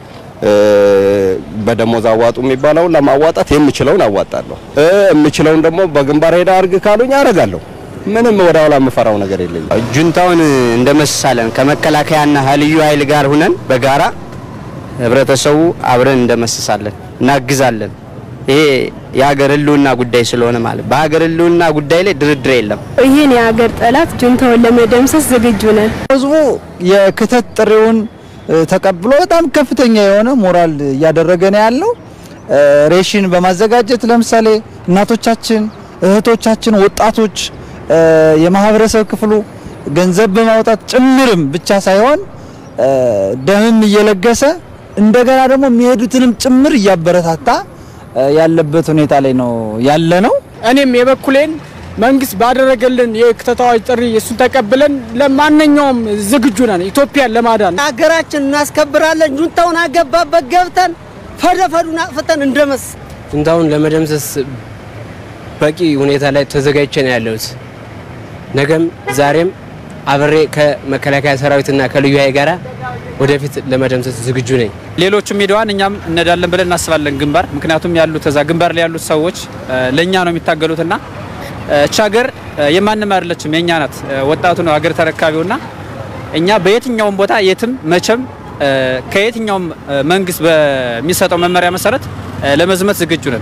በደሞዝ አዋጡ የሚባለውን ለማዋጣት የምችለውን አዋጣለሁ። የምችለውን ደግሞ በግንባር ሄዳ አርግ ካሉኝ አረጋለሁ። ምንም ወደ ኋላ የምፈራው ነገር የለኝም። ጁንታውን እንደመስሳለን ከመከላከያና ልዩ ኃይል ጋር ሁነን በጋራ ህብረተሰቡ አብረን እንደመስሳለን፣ እናግዛለን። ይሄ የሀገር ህልውና ጉዳይ ስለሆነ ማለት በሀገር ህልውና ጉዳይ ላይ ድርድር የለም። ይህን የሀገር ጠላት ጁንታውን ለመደምሰስ ዝግጁ ነን። ህዝቡ የክተት ጥሪውን ተቀብሎ በጣም ከፍተኛ የሆነ ሞራል እያደረገ ነው ያለው። ሬሽን በማዘጋጀት ለምሳሌ እናቶቻችን፣ እህቶቻችን፣ ወጣቶች፣ የማህበረሰብ ክፍሉ ገንዘብ በማውጣት ጭምርም ብቻ ሳይሆን ደምም እየለገሰ እንደገና ደግሞ የሚሄዱትንም ጭምር እያበረታታ ያለበት ሁኔታ ላይ ነው ያለ ነው። እኔም የበኩሌን መንግስት ባደረገልን የክተት አዋጅ ጥሪ እሱን ተቀብለን ለማንኛውም ዝግጁ ነን፣ ኢትዮጵያን ለማዳን ሀገራችን እናስከብራለን። ጁንታውን አገባበት ገብተን ፈደፈዱን አጥፍተን እንደመስ ጁንታውን ለመደምሰስ በቂ ሁኔታ ላይ ተዘጋጅቼ ነው ያለሁት። ነገም ዛሬም አብሬ ከመከላከያ ሰራዊትና ከልዩ ኃይል ጋር ወደፊት ለመደምሰስ ዝግጁ ነኝ። ሌሎቹም ሄደዋን እኛም እንሄዳለን ብለን እናስባለን ግንባር። ምክንያቱም ያሉት እዛ ግንባር ላይ ያሉት ሰዎች ለእኛ ነው የሚታገሉትና እቺ ሀገር የማንም አይደለችም፣ የእኛ ናት። ወጣቱ ነው ሀገር ተረካቢውና እኛ በየትኛውም ቦታ የትም መቼም ከየትኛውም መንግስት በሚሰጠው መመሪያ መሰረት ለመዝመት ዝግጁ ነን።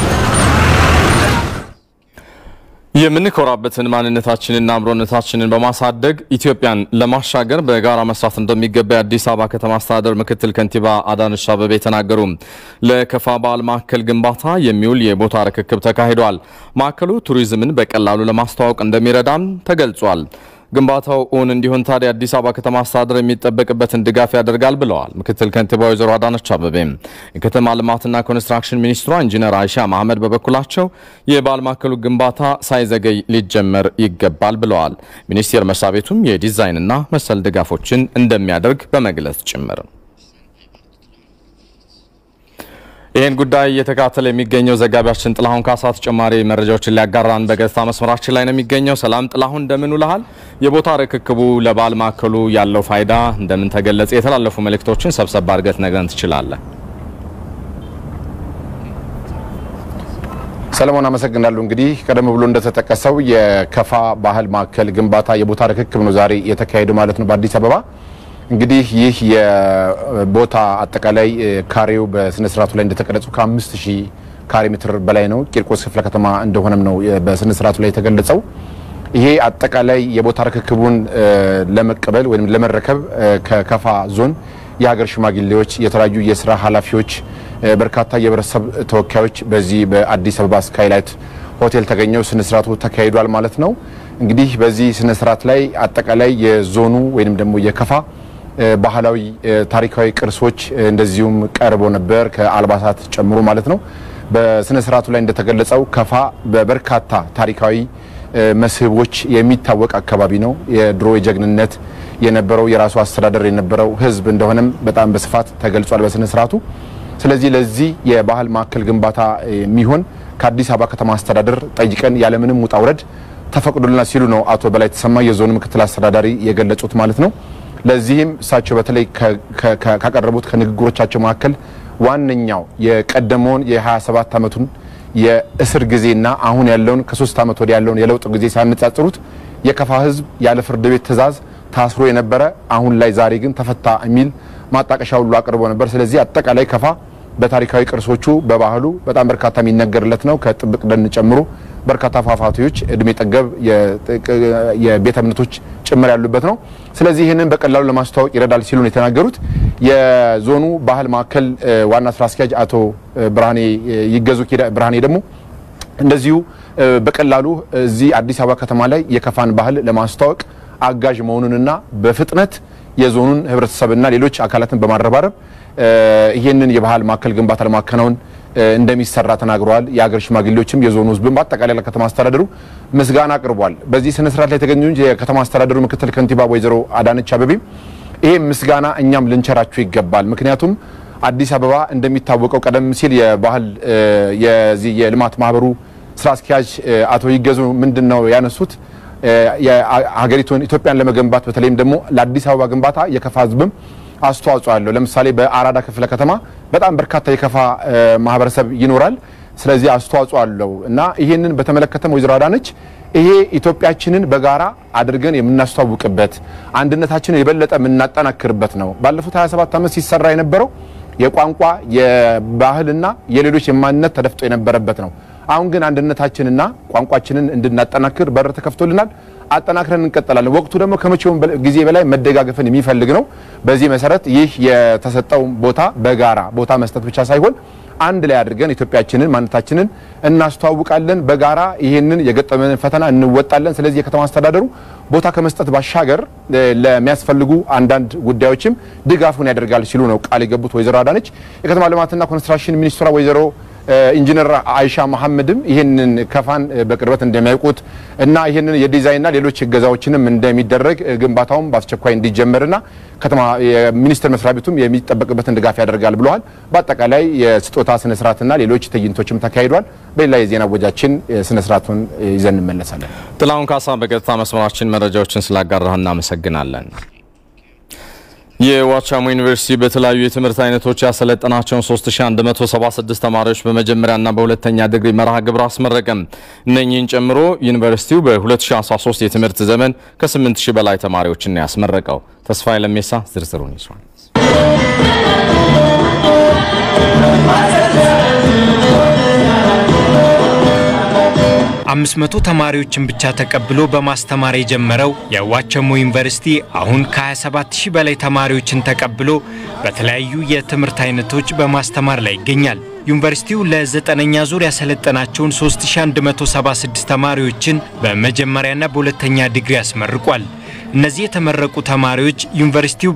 የምንኮራበትን ማንነታችንና አብሮነታችንን በማሳደግ ኢትዮጵያን ለማሻገር በጋራ መስራት እንደሚገባ የአዲስ አበባ ከተማ አስተዳደር ምክትል ከንቲባ አዳነች አቤቤ ተናገሩ። ለከፋ በዓል ማዕከል ግንባታ የሚውል የቦታ ርክክብ ተካሂዷል። ማዕከሉ ቱሪዝምን በቀላሉ ለማስተዋወቅ እንደሚረዳም ተገልጿል። ግንባታው እውን እንዲሆን ታዲያ የአዲስ አበባ ከተማ አስተዳደር የሚጠበቅበትን ድጋፍ ያደርጋል ብለዋል ምክትል ከንቲባ ወይዘሮ አዳነች አቤቤ። የከተማ ልማትና ኮንስትራክሽን ሚኒስትሯ ኢንጂነር አይሻ መሐመድ በበኩላቸው የበዓል ማዕከሉ ግንባታ ሳይዘገይ ሊጀመር ይገባል ብለዋል። ሚኒስቴር መስሪያ ቤቱም የዲዛይንና መሰል ድጋፎችን እንደሚያደርግ በመግለጽ ጭምር ይህን ጉዳይ እየተከታተለ የሚገኘው ዘጋቢያችን ጥላሁን ካሳ ተጨማሪ መረጃዎችን ሊያጋራን በገጽታ መስመራችን ላይ ነው የሚገኘው። ሰላም ጥላሁን፣ እንደምን ውለሃል? የቦታ ርክክቡ ለበዓል ማዕከሉ ያለው ፋይዳ እንደምን ተገለጸ? የተላለፉ መልእክቶችን ሰብሰብ አድርገህ ነግረን ትችላለህ? ሰለሞን አመሰግናለሁ። እንግዲህ ቀደም ብሎ እንደተጠቀሰው የከፋ ባህል ማዕከል ግንባታ የቦታ ርክክብ ነው ዛሬ የተካሄደው ማለት ነው በአዲስ አበባ እንግዲህ ይህ የቦታ አጠቃላይ ካሬው በስነ ስርዓቱ ላይ እንደተቀረጸው ከአምስት ሺህ ካሬ ሜትር በላይ ነው። ቂርቆስ ክፍለ ከተማ እንደሆነም ነው በስነ ስርዓቱ ላይ የተገለጸው። ይሄ አጠቃላይ የቦታ ርክክቡን ለመቀበል ወይም ለመረከብ ከከፋ ዞን የሀገር ሽማግሌዎች፣ የተለያዩ የስራ ኃላፊዎች፣ በርካታ የህብረተሰብ ተወካዮች በዚህ በአዲስ አበባ ስካይላይት ሆቴል ተገኘው ስነ ስርዓቱ ተካሂዷል ማለት ነው። እንግዲህ በዚህ ስነ ስርዓት ላይ አጠቃላይ የዞኑ ወይም ደግሞ የከፋ ባህላዊ ታሪካዊ ቅርሶች እንደዚሁም ቀርቦ ነበር ከአልባሳት ጨምሮ ማለት ነው። በስነ ስርዓቱ ላይ እንደተገለጸው ከፋ በበርካታ ታሪካዊ መስህቦች የሚታወቅ አካባቢ ነው። የድሮ የጀግንነት የነበረው የራሱ አስተዳደር የነበረው ህዝብ እንደሆነም በጣም በስፋት ተገልጿል በስነ ስርዓቱ። ስለዚህ ለዚህ የባህል ማዕከል ግንባታ የሚሆን ከአዲስ አበባ ከተማ አስተዳደር ጠይቀን ያለምንም ውጣ ውረድ ተፈቅዶልናል ሲሉ ነው አቶ በላይ ተሰማ የዞኑ ምክትል አስተዳዳሪ የገለጹት ማለት ነው። ለዚህም እሳቸው በተለይ ካቀረቡት ከንግግሮቻቸው መካከል ዋነኛው የቀደመውን የ27 ዓመቱን የእስር ጊዜና አሁን ያለውን ከሶስት ዓመት ወዲህ ያለውን የለውጥ ጊዜ ሲያነጻጽሩት የከፋ ህዝብ ያለ ፍርድ ቤት ትዕዛዝ ታስሮ የነበረ አሁን ላይ ዛሬ ግን ተፈታ የሚል ማጣቀሻ ሁሉ አቅርቦ ነበር። ስለዚህ አጠቃላይ ከፋ በታሪካዊ ቅርሶቹ በባህሉ በጣም በርካታ የሚነገርለት ነው። ከጥብቅ ደን ጨምሮ በርካታ ፏፏቴዎች፣ እድሜ ጠገብ የቤተ እምነቶች ጭምር ያሉበት ነው። ስለዚህ ይህንን በቀላሉ ለማስተዋወቅ ይረዳል ሲሉ ነው የተናገሩት። የዞኑ ባህል ማዕከል ዋና ስራ አስኪያጅ አቶ ብርሃኔ ይገዙ ብርሃኔ ደግሞ እንደዚሁ በቀላሉ እዚህ አዲስ አበባ ከተማ ላይ የከፋን ባህል ለማስተዋወቅ አጋዥ መሆኑንና በፍጥነት የዞኑን ህብረተሰብና ሌሎች አካላትን በማረባረብ ይህንን የባህል ማዕከል ግንባታ ለማከናወን እንደሚሰራ ተናግረዋል። የሀገር ሽማግሌዎችም የዞኑ ህዝብም በአጠቃላይ ለከተማ አስተዳደሩ ምስጋና አቅርቧል። በዚህ ስነ ስርዓት ላይ የተገኙ የከተማ አስተዳደሩ ምክትል ከንቲባ ወይዘሮ አዳነች አበቤም ይህ ምስጋና እኛም ልንቸራችሁ ይገባል። ምክንያቱም አዲስ አበባ እንደሚታወቀው ቀደም ሲል የባህል የዚህ የልማት ማህበሩ ስራ አስኪያጅ አቶ ይገዙ ምንድን ነው ያነሱት ሀገሪቱን ኢትዮጵያን ለመገንባት በተለይም ደግሞ ለአዲስ አበባ ግንባታ የከፋ ህዝብም አስተዋጽኦ አለው። ለምሳሌ በአራዳ ክፍለ ከተማ በጣም በርካታ የከፋ ማህበረሰብ ይኖራል። ስለዚህ አስተዋጽኦ አለው እና ይህንን በተመለከተም ወይዘሮ አዳነች ይሄ ኢትዮጵያችንን በጋራ አድርገን የምናስተዋውቅበት አንድነታችንን የበለጠ የምናጠናክርበት ነው። ባለፉት 27 ዓመት ሲሰራ የነበረው የቋንቋ የባህልና የሌሎች የማንነት ተደፍጦ የነበረበት ነው። አሁን ግን አንድነታችንና ቋንቋችንን እንድናጠናክር በር ተከፍቶልናል። አጠናክረን እንቀጥላለን። ወቅቱ ደግሞ ከመቼውም ጊዜ በላይ መደጋገፍን የሚፈልግ ነው። በዚህ መሰረት ይህ የተሰጠው ቦታ በጋራ ቦታ መስጠት ብቻ ሳይሆን አንድ ላይ አድርገን ኢትዮጵያችንን ማንነታችንን እናስተዋውቃለን። በጋራ ይህንን የገጠመንን ፈተና እንወጣለን። ስለዚህ የከተማ አስተዳደሩ ቦታ ከመስጠት ባሻገር ለሚያስፈልጉ አንዳንድ ጉዳዮችም ድጋፉን ያደርጋል ሲሉ ነው ቃል የገቡት ወይዘሮ አዳነች። የከተማ ልማትና ኮንስትራክሽን ሚኒስትሯ ወይዘሮ ኢንጂነር አይሻ መሐመድም ይህንን ከፋን በቅርበት እንደሚያውቁት እና ይህንን የዲዛይንና ሌሎች እገዛዎችንም እንደሚደረግ ግንባታውም በአስቸኳይ እንዲጀመርና ከተማ የሚኒስቴር መስሪያ ቤቱም የሚጠበቅበትን ድጋፍ ያደርጋል ብለዋል። በአጠቃላይ የስጦታ ስነስርዓትና ሌሎች ትዕይንቶችም ተካሂዷል። በሌላ የዜና ወጃችን ስነስርዓቱን ይዘን እንመለሳለን። ጥላሁን ካሳ በቀጥታ መስመራችን መረጃዎችን ስላጋራህ እናመሰግናለን። የዋቻሞ ዩኒቨርሲቲ በተለያዩ የትምህርት አይነቶች ያሰለጠናቸውን 3176 ተማሪዎች በመጀመሪያና በሁለተኛ ዲግሪ መርሃ ግብር አስመረቀም። እነኚህን ጨምሮ ዩኒቨርሲቲው በ2013 የትምህርት ዘመን ከ8000 በላይ ተማሪዎችን ያስመረቀው። ተስፋዬ ለሜሳ ዝርዝሩን ይዟል። አምስት መቶ ተማሪዎችን ብቻ ተቀብሎ በማስተማር የጀመረው የዋቸሞ ዩኒቨርሲቲ አሁን ከ27 ሺህ በላይ ተማሪዎችን ተቀብሎ በተለያዩ የትምህርት አይነቶች በማስተማር ላይ ይገኛል። ዩኒቨርሲቲው ለዘጠነኛ ዙር ያሰለጠናቸውን 3176 ተማሪዎችን በመጀመሪያና በሁለተኛ ዲግሪ አስመርቋል። እነዚህ የተመረቁ ተማሪዎች ዩኒቨርሲቲው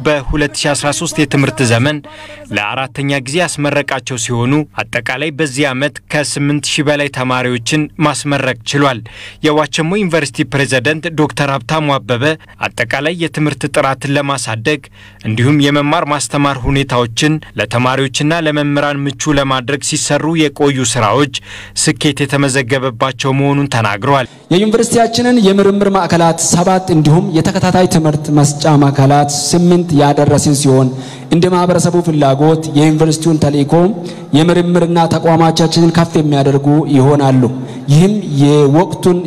በ2013 የትምህርት ዘመን ለአራተኛ ጊዜ ያስመረቃቸው ሲሆኑ አጠቃላይ በዚህ ዓመት ከ8000 በላይ ተማሪዎችን ማስመረቅ ችሏል። የዋቸሞ ዩኒቨርሲቲ ፕሬዝዳንት ዶክተር ሀብታሙ አበበ አጠቃላይ የትምህርት ጥራትን ለማሳደግ እንዲሁም የመማር ማስተማር ሁኔታዎችን ለተማሪዎችና ለመምህራን ምቹ ለማድረግ ሲሰሩ የቆዩ ስራዎች ስኬት የተመዘገበባቸው መሆኑን ተናግረዋል። የዩኒቨርሲቲያችንን የምርምር ማዕከላት ሰባት እንዲሁም የተከታታይ ትምህርት መስጫ ማዕከላት ስምንት ያደረስን ሲሆን እንደ ማህበረሰቡ ፍላጎት የዩኒቨርሲቲውን ተልዕኮ የምርምርና ተቋማቻችንን ከፍ የሚያደርጉ ይሆናሉ። ይህም የወቅቱን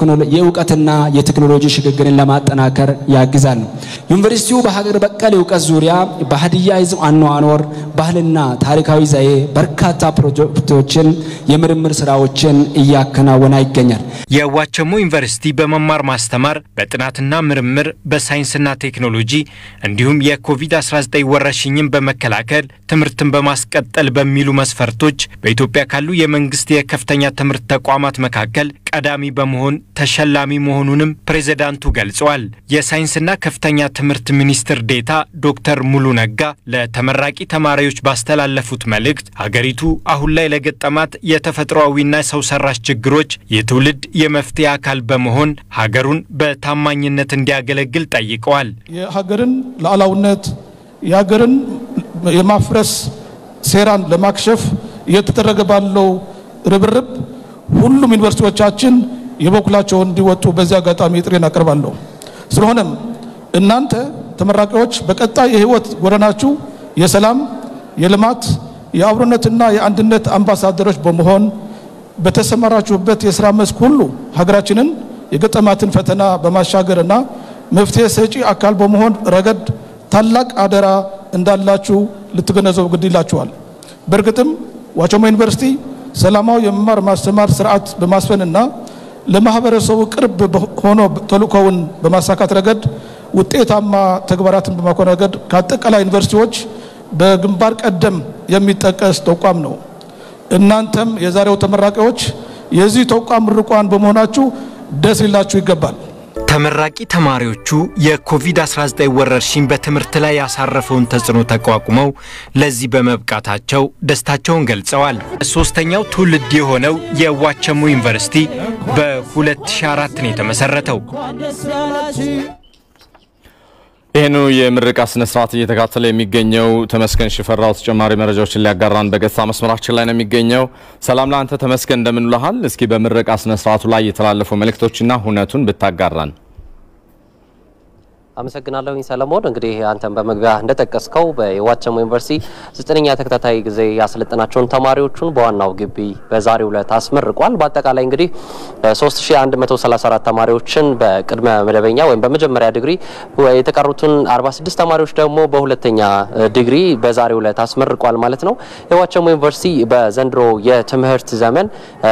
የእውቀትና የቴክኖሎጂ ሽግግርን ለማጠናከር ያግዛል። ዩኒቨርሲቲው በሀገር በቀል እውቀት ዙሪያ በሀዲያ ሕዝብ አኗኗር፣ ባህልና ታሪካዊ ዘዬ በርካታ ፕሮጀክቶችን፣ የምርምር ስራዎችን እያከናወነ ይገኛል። የዋቸሞ ዩኒቨርሲቲ በመማር ማስተማር፣ በጥናትና ምርምር፣ በሳይንስና ቴክኖሎጂ እንዲሁም የኮቪድ-19 ወረርሽኝን በመከላከል ትምህርትን በማስቀጠል በሚሉ መስፈርቶች በኢትዮጵያ ካሉ የመንግስት የከፍተኛ ትምህርት ተቋማት መካከል ቀዳሚ በመሆን ተሸላሚ መሆኑንም ፕሬዝዳንቱ ገልጸዋል። የሳይንስና ከፍተኛ ትምህርት ሚኒስትር ዴታ ዶክተር ሙሉ ነጋ ለተመራቂ ተማሪዎች ባስተላለፉት መልእክት ሀገሪቱ አሁን ላይ ለገጠማት የተፈጥሯዊና ሰው ሰራሽ ችግሮች የትውልድ የመፍትሄ አካል በመሆን ሀገሩን በታማኝነት እንዲያገለግል ጠይቀዋል። የሀገርን ሉዓላዊነት የሀገርን የማፍረስ ሴራን ለማክሸፍ እየተደረገ ባለው ርብርብ ሁሉም ዩኒቨርሲቲዎቻችን የበኩላቸውን እንዲወጡ በዚህ አጋጣሚ ጥሬን አቀርባለሁ። ስለሆነም እናንተ ተመራቂዎች በቀጣይ የህይወት ጎዳናችሁ የሰላም፣ የልማት፣ የአብሮነትና የአንድነት አምባሳደሮች በመሆን በተሰማራችሁበት የስራ መስክ ሁሉ ሀገራችንን የገጠማትን ፈተና በማሻገርና መፍትሄ ሰጪ አካል በመሆን ረገድ ታላቅ አደራ እንዳላችሁ ልትገነዘቡ ግድ ይላችኋል። በእርግጥም ዋቸሞ ዩኒቨርሲቲ ሰላማዊ የመማር ማስተማር ስርዓት በማስፈንና ለማህበረሰቡ ቅርብ ሆኖ ተልእኮውን በማሳካት ረገድ ውጤታማ ተግባራትን በማከናወን ረገድ ከአጠቃላይ ዩኒቨርሲቲዎች በግንባር ቀደም የሚጠቀስ ተቋም ነው። እናንተም የዛሬው ተመራቂዎች የዚህ ተቋም ምርቋን በመሆናችሁ ደስ ሊላችሁ ይገባል። ተመራቂ ተማሪዎቹ የኮቪድ-19 ወረርሽኝ በትምህርት ላይ ያሳረፈውን ተጽዕኖ ተቋቁመው ለዚህ በመብቃታቸው ደስታቸውን ገልጸዋል። ሶስተኛው ትውልድ የሆነው የዋቸሞ ዩኒቨርሲቲ በ2004 ነው የተመሰረተው። ይህኑ የምረቃ ስነ ስርዓት እየተካተለ የሚገኘው ተመስገን ሽፈራው ተጨማሪ መረጃዎችን ሊያጋራን በቀጥታ መስመራችን ላይ ነው የሚገኘው። ሰላም ለአንተ ተመስገን፣ እንደምን ውለሃል? እስኪ በምረቃ ስነ ስርዓቱ ላይ የተላለፉ መልእክቶችና ሁነቱን ብታጋራን። አመሰግናለሁኝ ሰለሞን። እንግዲህ አንተን በመግቢያ እንደጠቀስከው በዋቸሞ ዩኒቨርሲቲ ዘጠነኛ ተከታታይ ጊዜ ያሰለጠናቸውን ተማሪዎቹን በዋናው ግቢ በዛሬው ዕለት አስመርቋል። በአጠቃላይ እንግዲህ 3134 ተማሪዎችን በቅድመ መደበኛ ወይም በመጀመሪያ ዲግሪ የተቀሩትን 46 ተማሪዎች ደግሞ በሁለተኛ ዲግሪ በዛሬው ዕለት አስመርቋል ማለት ነው። የዋቸሞ ዩኒቨርሲቲ በዘንድሮ የትምህርት ዘመን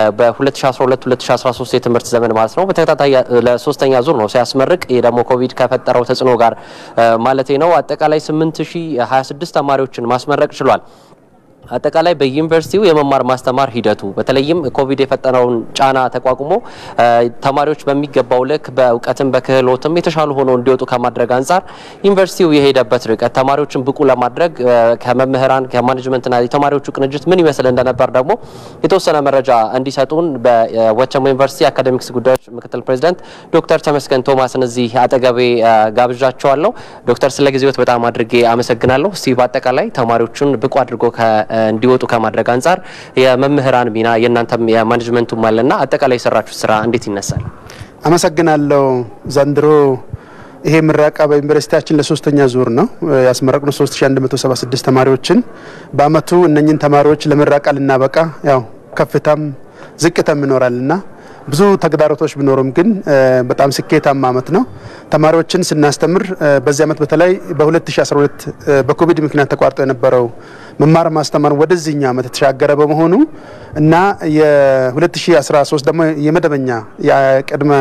በ2012-2013 የትምህርት ዘመን ማለት ነው በተከታታይ ለሶስተኛ ዙር ነው ሲያስመርቅ። ይህ ደግሞ ኮቪድ ከፈጠረው ተጽዕኖ ጋር ማለቴ ነው። አጠቃላይ 8026 ተማሪዎችን ማስመረቅ ችሏል። አጠቃላይ በዩኒቨርሲቲው የመማር ማስተማር ሂደቱ በተለይም ኮቪድ የፈጠረውን ጫና ተቋቁሞ ተማሪዎች በሚገባው ልክ በእውቀትም በክህሎትም የተሻሉ ሆነው እንዲወጡ ከማድረግ አንጻር ዩኒቨርሲቲው የሄደበት ርቀት ተማሪዎችን ብቁ ለማድረግ ከመምህራን ከማኔጅመንትና የተማሪዎቹ ቅንጅት ምን ይመስል እንደነበር ደግሞ የተወሰነ መረጃ እንዲሰጡን በዋቸሞ ዩኒቨርሲቲ አካዴሚክስ ጉዳዮች ምክትል ፕሬዚዳንት ዶክተር ተመስገን ቶማስን እዚህ አጠገቤ ጋብዣቸዋለሁ። ዶክተር ስለ ጊዜዎት በጣም አድርጌ አመሰግናለሁ። እስቲ በአጠቃላይ ተማሪዎቹን ብቁ አድርጎ እንዲወጡ ከማድረግ አንጻር የመምህራን ሚና የእናንተም የማኔጅመንቱም አለና አጠቃላይ የሰራችሁ ስራ እንዴት ይነሳል? አመሰግናለሁ። ዘንድሮ ይሄ ምረቃ በዩኒቨርሲቲያችን ለሶስተኛ ዙር ነው ያስመረቅነው 3176 ተማሪዎችን በአመቱ እነኝን ተማሪዎች ለምረቃ ልናበቃ ያው ከፍታም ዝቅታም ይኖራልና ብዙ ተግዳሮቶች ቢኖሩም ግን በጣም ስኬታማ አመት ነው። ተማሪዎችን ስናስተምር በዚህ አመት በተለይ በ2012 በኮቪድ ምክንያት ተቋርጦ የነበረው መማር ማስተማር ወደዚህኛ አመት የተሻገረ በመሆኑ እና የ2013 ደግሞ የመደበኛ የቅድመ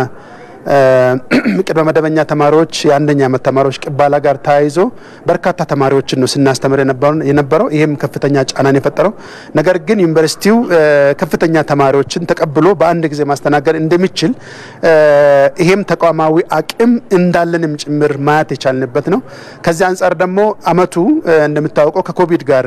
ቅድመ መደበኛ ተማሪዎች የአንደኛ አመት ተማሪዎች ቅባላ ጋር ተያይዞ በርካታ ተማሪዎችን ነው ስናስተምር የነበረው። ይህም ከፍተኛ ጫናን የፈጠረው ነገር ግን ዩኒቨርሲቲው ከፍተኛ ተማሪዎችን ተቀብሎ በአንድ ጊዜ ማስተናገድ እንደሚችል ይሄም ተቋማዊ አቅም እንዳለንም ጭምር ማየት የቻልንበት ነው። ከዚህ አንጻር ደግሞ አመቱ እንደሚታወቀው ከኮቪድ ጋር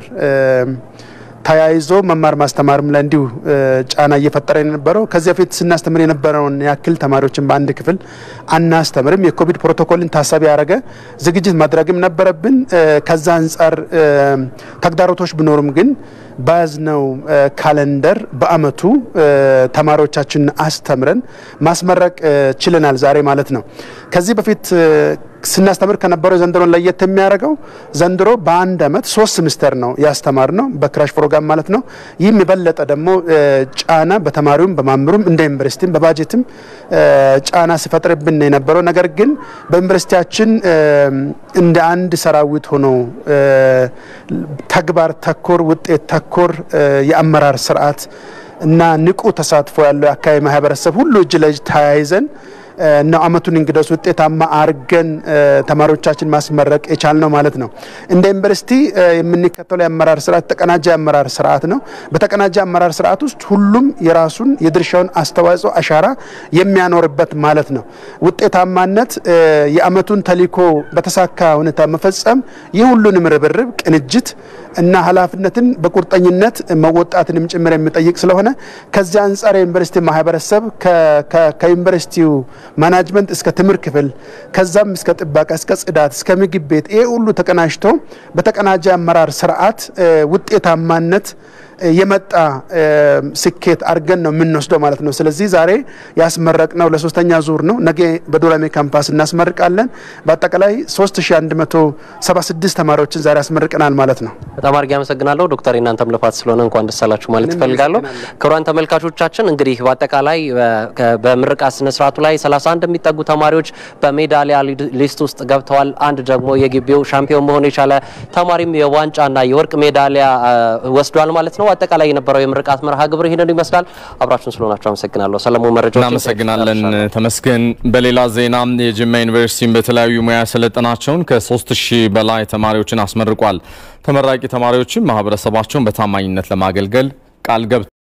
ተያይዞ መማር ማስተማርም ላይ እንዲሁ ጫና እየፈጠረ የነበረው ከዚህ በፊት ስናስተምር የነበረውን ያክል ተማሪዎችን በአንድ ክፍል አናስተምርም። የኮቪድ ፕሮቶኮልን ታሳቢ ያደረገ ዝግጅት ማድረግም ነበረብን። ከዛ አንጻር ተግዳሮቶች ቢኖሩም ግን በያዝነው ካለንደር በአመቱ ተማሪዎቻችን አስተምረን ማስመረቅ ችለናል ዛሬ ማለት ነው። ከዚህ በፊት ስናስተምር ከነበረው ዘንድሮን ለየት የሚያደርገው ዘንድሮ በአንድ አመት ሶስት ሴሚስተር ነው ያስተማር ነው በክራሽ ፕሮግራም ማለት ነው። ይህም የበለጠ ደግሞ ጫና በተማሪውም በማምሩም እንደ ዩኒቨርሲቲም በባጀትም ጫና ሲፈጥርብን ነው የነበረው። ነገር ግን በዩኒቨርሲቲያችን እንደ አንድ ሰራዊት ሆኖ ተግባር ተኮር ውጤት ተኮር የአመራር ስርዓት እና ንቁ ተሳትፎ ያለው የአካባቢ ማህበረሰብ ሁሉ እጅ ለእጅ ተያይዘን ነው አመቱን እንግዲህ ውጤታማ አርገን ተማሪዎቻችን ማስመረቅ የቻልነው ማለት ነው። እንደ ዩኒቨርሲቲ የምንከተለው የአመራር ስርዓት ተቀናጀ የአመራር ስርዓት ነው። በተቀናጀ አመራር ስርዓት ውስጥ ሁሉም የራሱን የድርሻውን አስተዋጽኦ አሻራ የሚያኖርበት ማለት ነው። ውጤታማነት የአመቱን ተልዕኮ በተሳካ ሁኔታ መፈጸም የሁሉንም ርብርብ፣ ቅንጅት እና ኃላፊነትን በቁርጠኝነት መወጣትንም ጭምር የሚጠይቅ ስለሆነ ከዚህ አንጻር የዩኒቨርሲቲ ማህበረሰብ ከዩኒቨርሲቲው ማናጅመንት እስከ ትምህርት ክፍል ከዛም እስከ ጥበቃ እስከ ጽዳት እስከ ምግብ ቤት ይሄ ሁሉ ተቀናጅቶ በተቀናጀ አመራር ስርዓት ውጤታማነት የመጣ ስኬት አድርገን ነው የምንወስደው ማለት ነው። ስለዚህ ዛሬ ያስመረቅነው ለሶስተኛ ዙር ነው። ነገ በዶላሜ ካምፓስ እናስመርቃለን። በአጠቃላይ 3176 ተማሪዎችን ዛሬ ያስመርቀናል ማለት ነው። በጣም አድርጌ አመሰግናለሁ ዶክተር። የናንተም ልፋት ስለሆነ እንኳን ደስ አላችሁ ማለት እፈልጋለሁ። ክቡራን ተመልካቾቻችን እንግዲህ በአጠቃላይ በምርቃት ስነስርዓቱ ላይ 31 የሚጠጉ ተማሪዎች በሜዳሊያ ሊስት ውስጥ ገብተዋል። አንድ ደግሞ የግቢው ሻምፒዮን መሆን የቻለ ተማሪም የዋንጫና የወርቅ ሜዳሊያ ወስዷል ማለት ነው። አጠቃላይ የነበረው የምርቃት መርሃ ግብር ይህንን ይመስላል። አብራችሁን ስለሆናችሁ አመሰግናለሁ። ሰለሞን መረጃዎች እናመሰግናለን ተመስገን። በሌላ ዜና የጅማ ዩኒቨርሲቲን በተለያዩ ሙያ ያሰለጠናቸውን ከ3000 በላይ ተማሪዎችን አስመርቋል። ተመራቂ ተማሪዎችም ማህበረሰባቸውን በታማኝነት ለማገልገል ቃል ገብተዋል።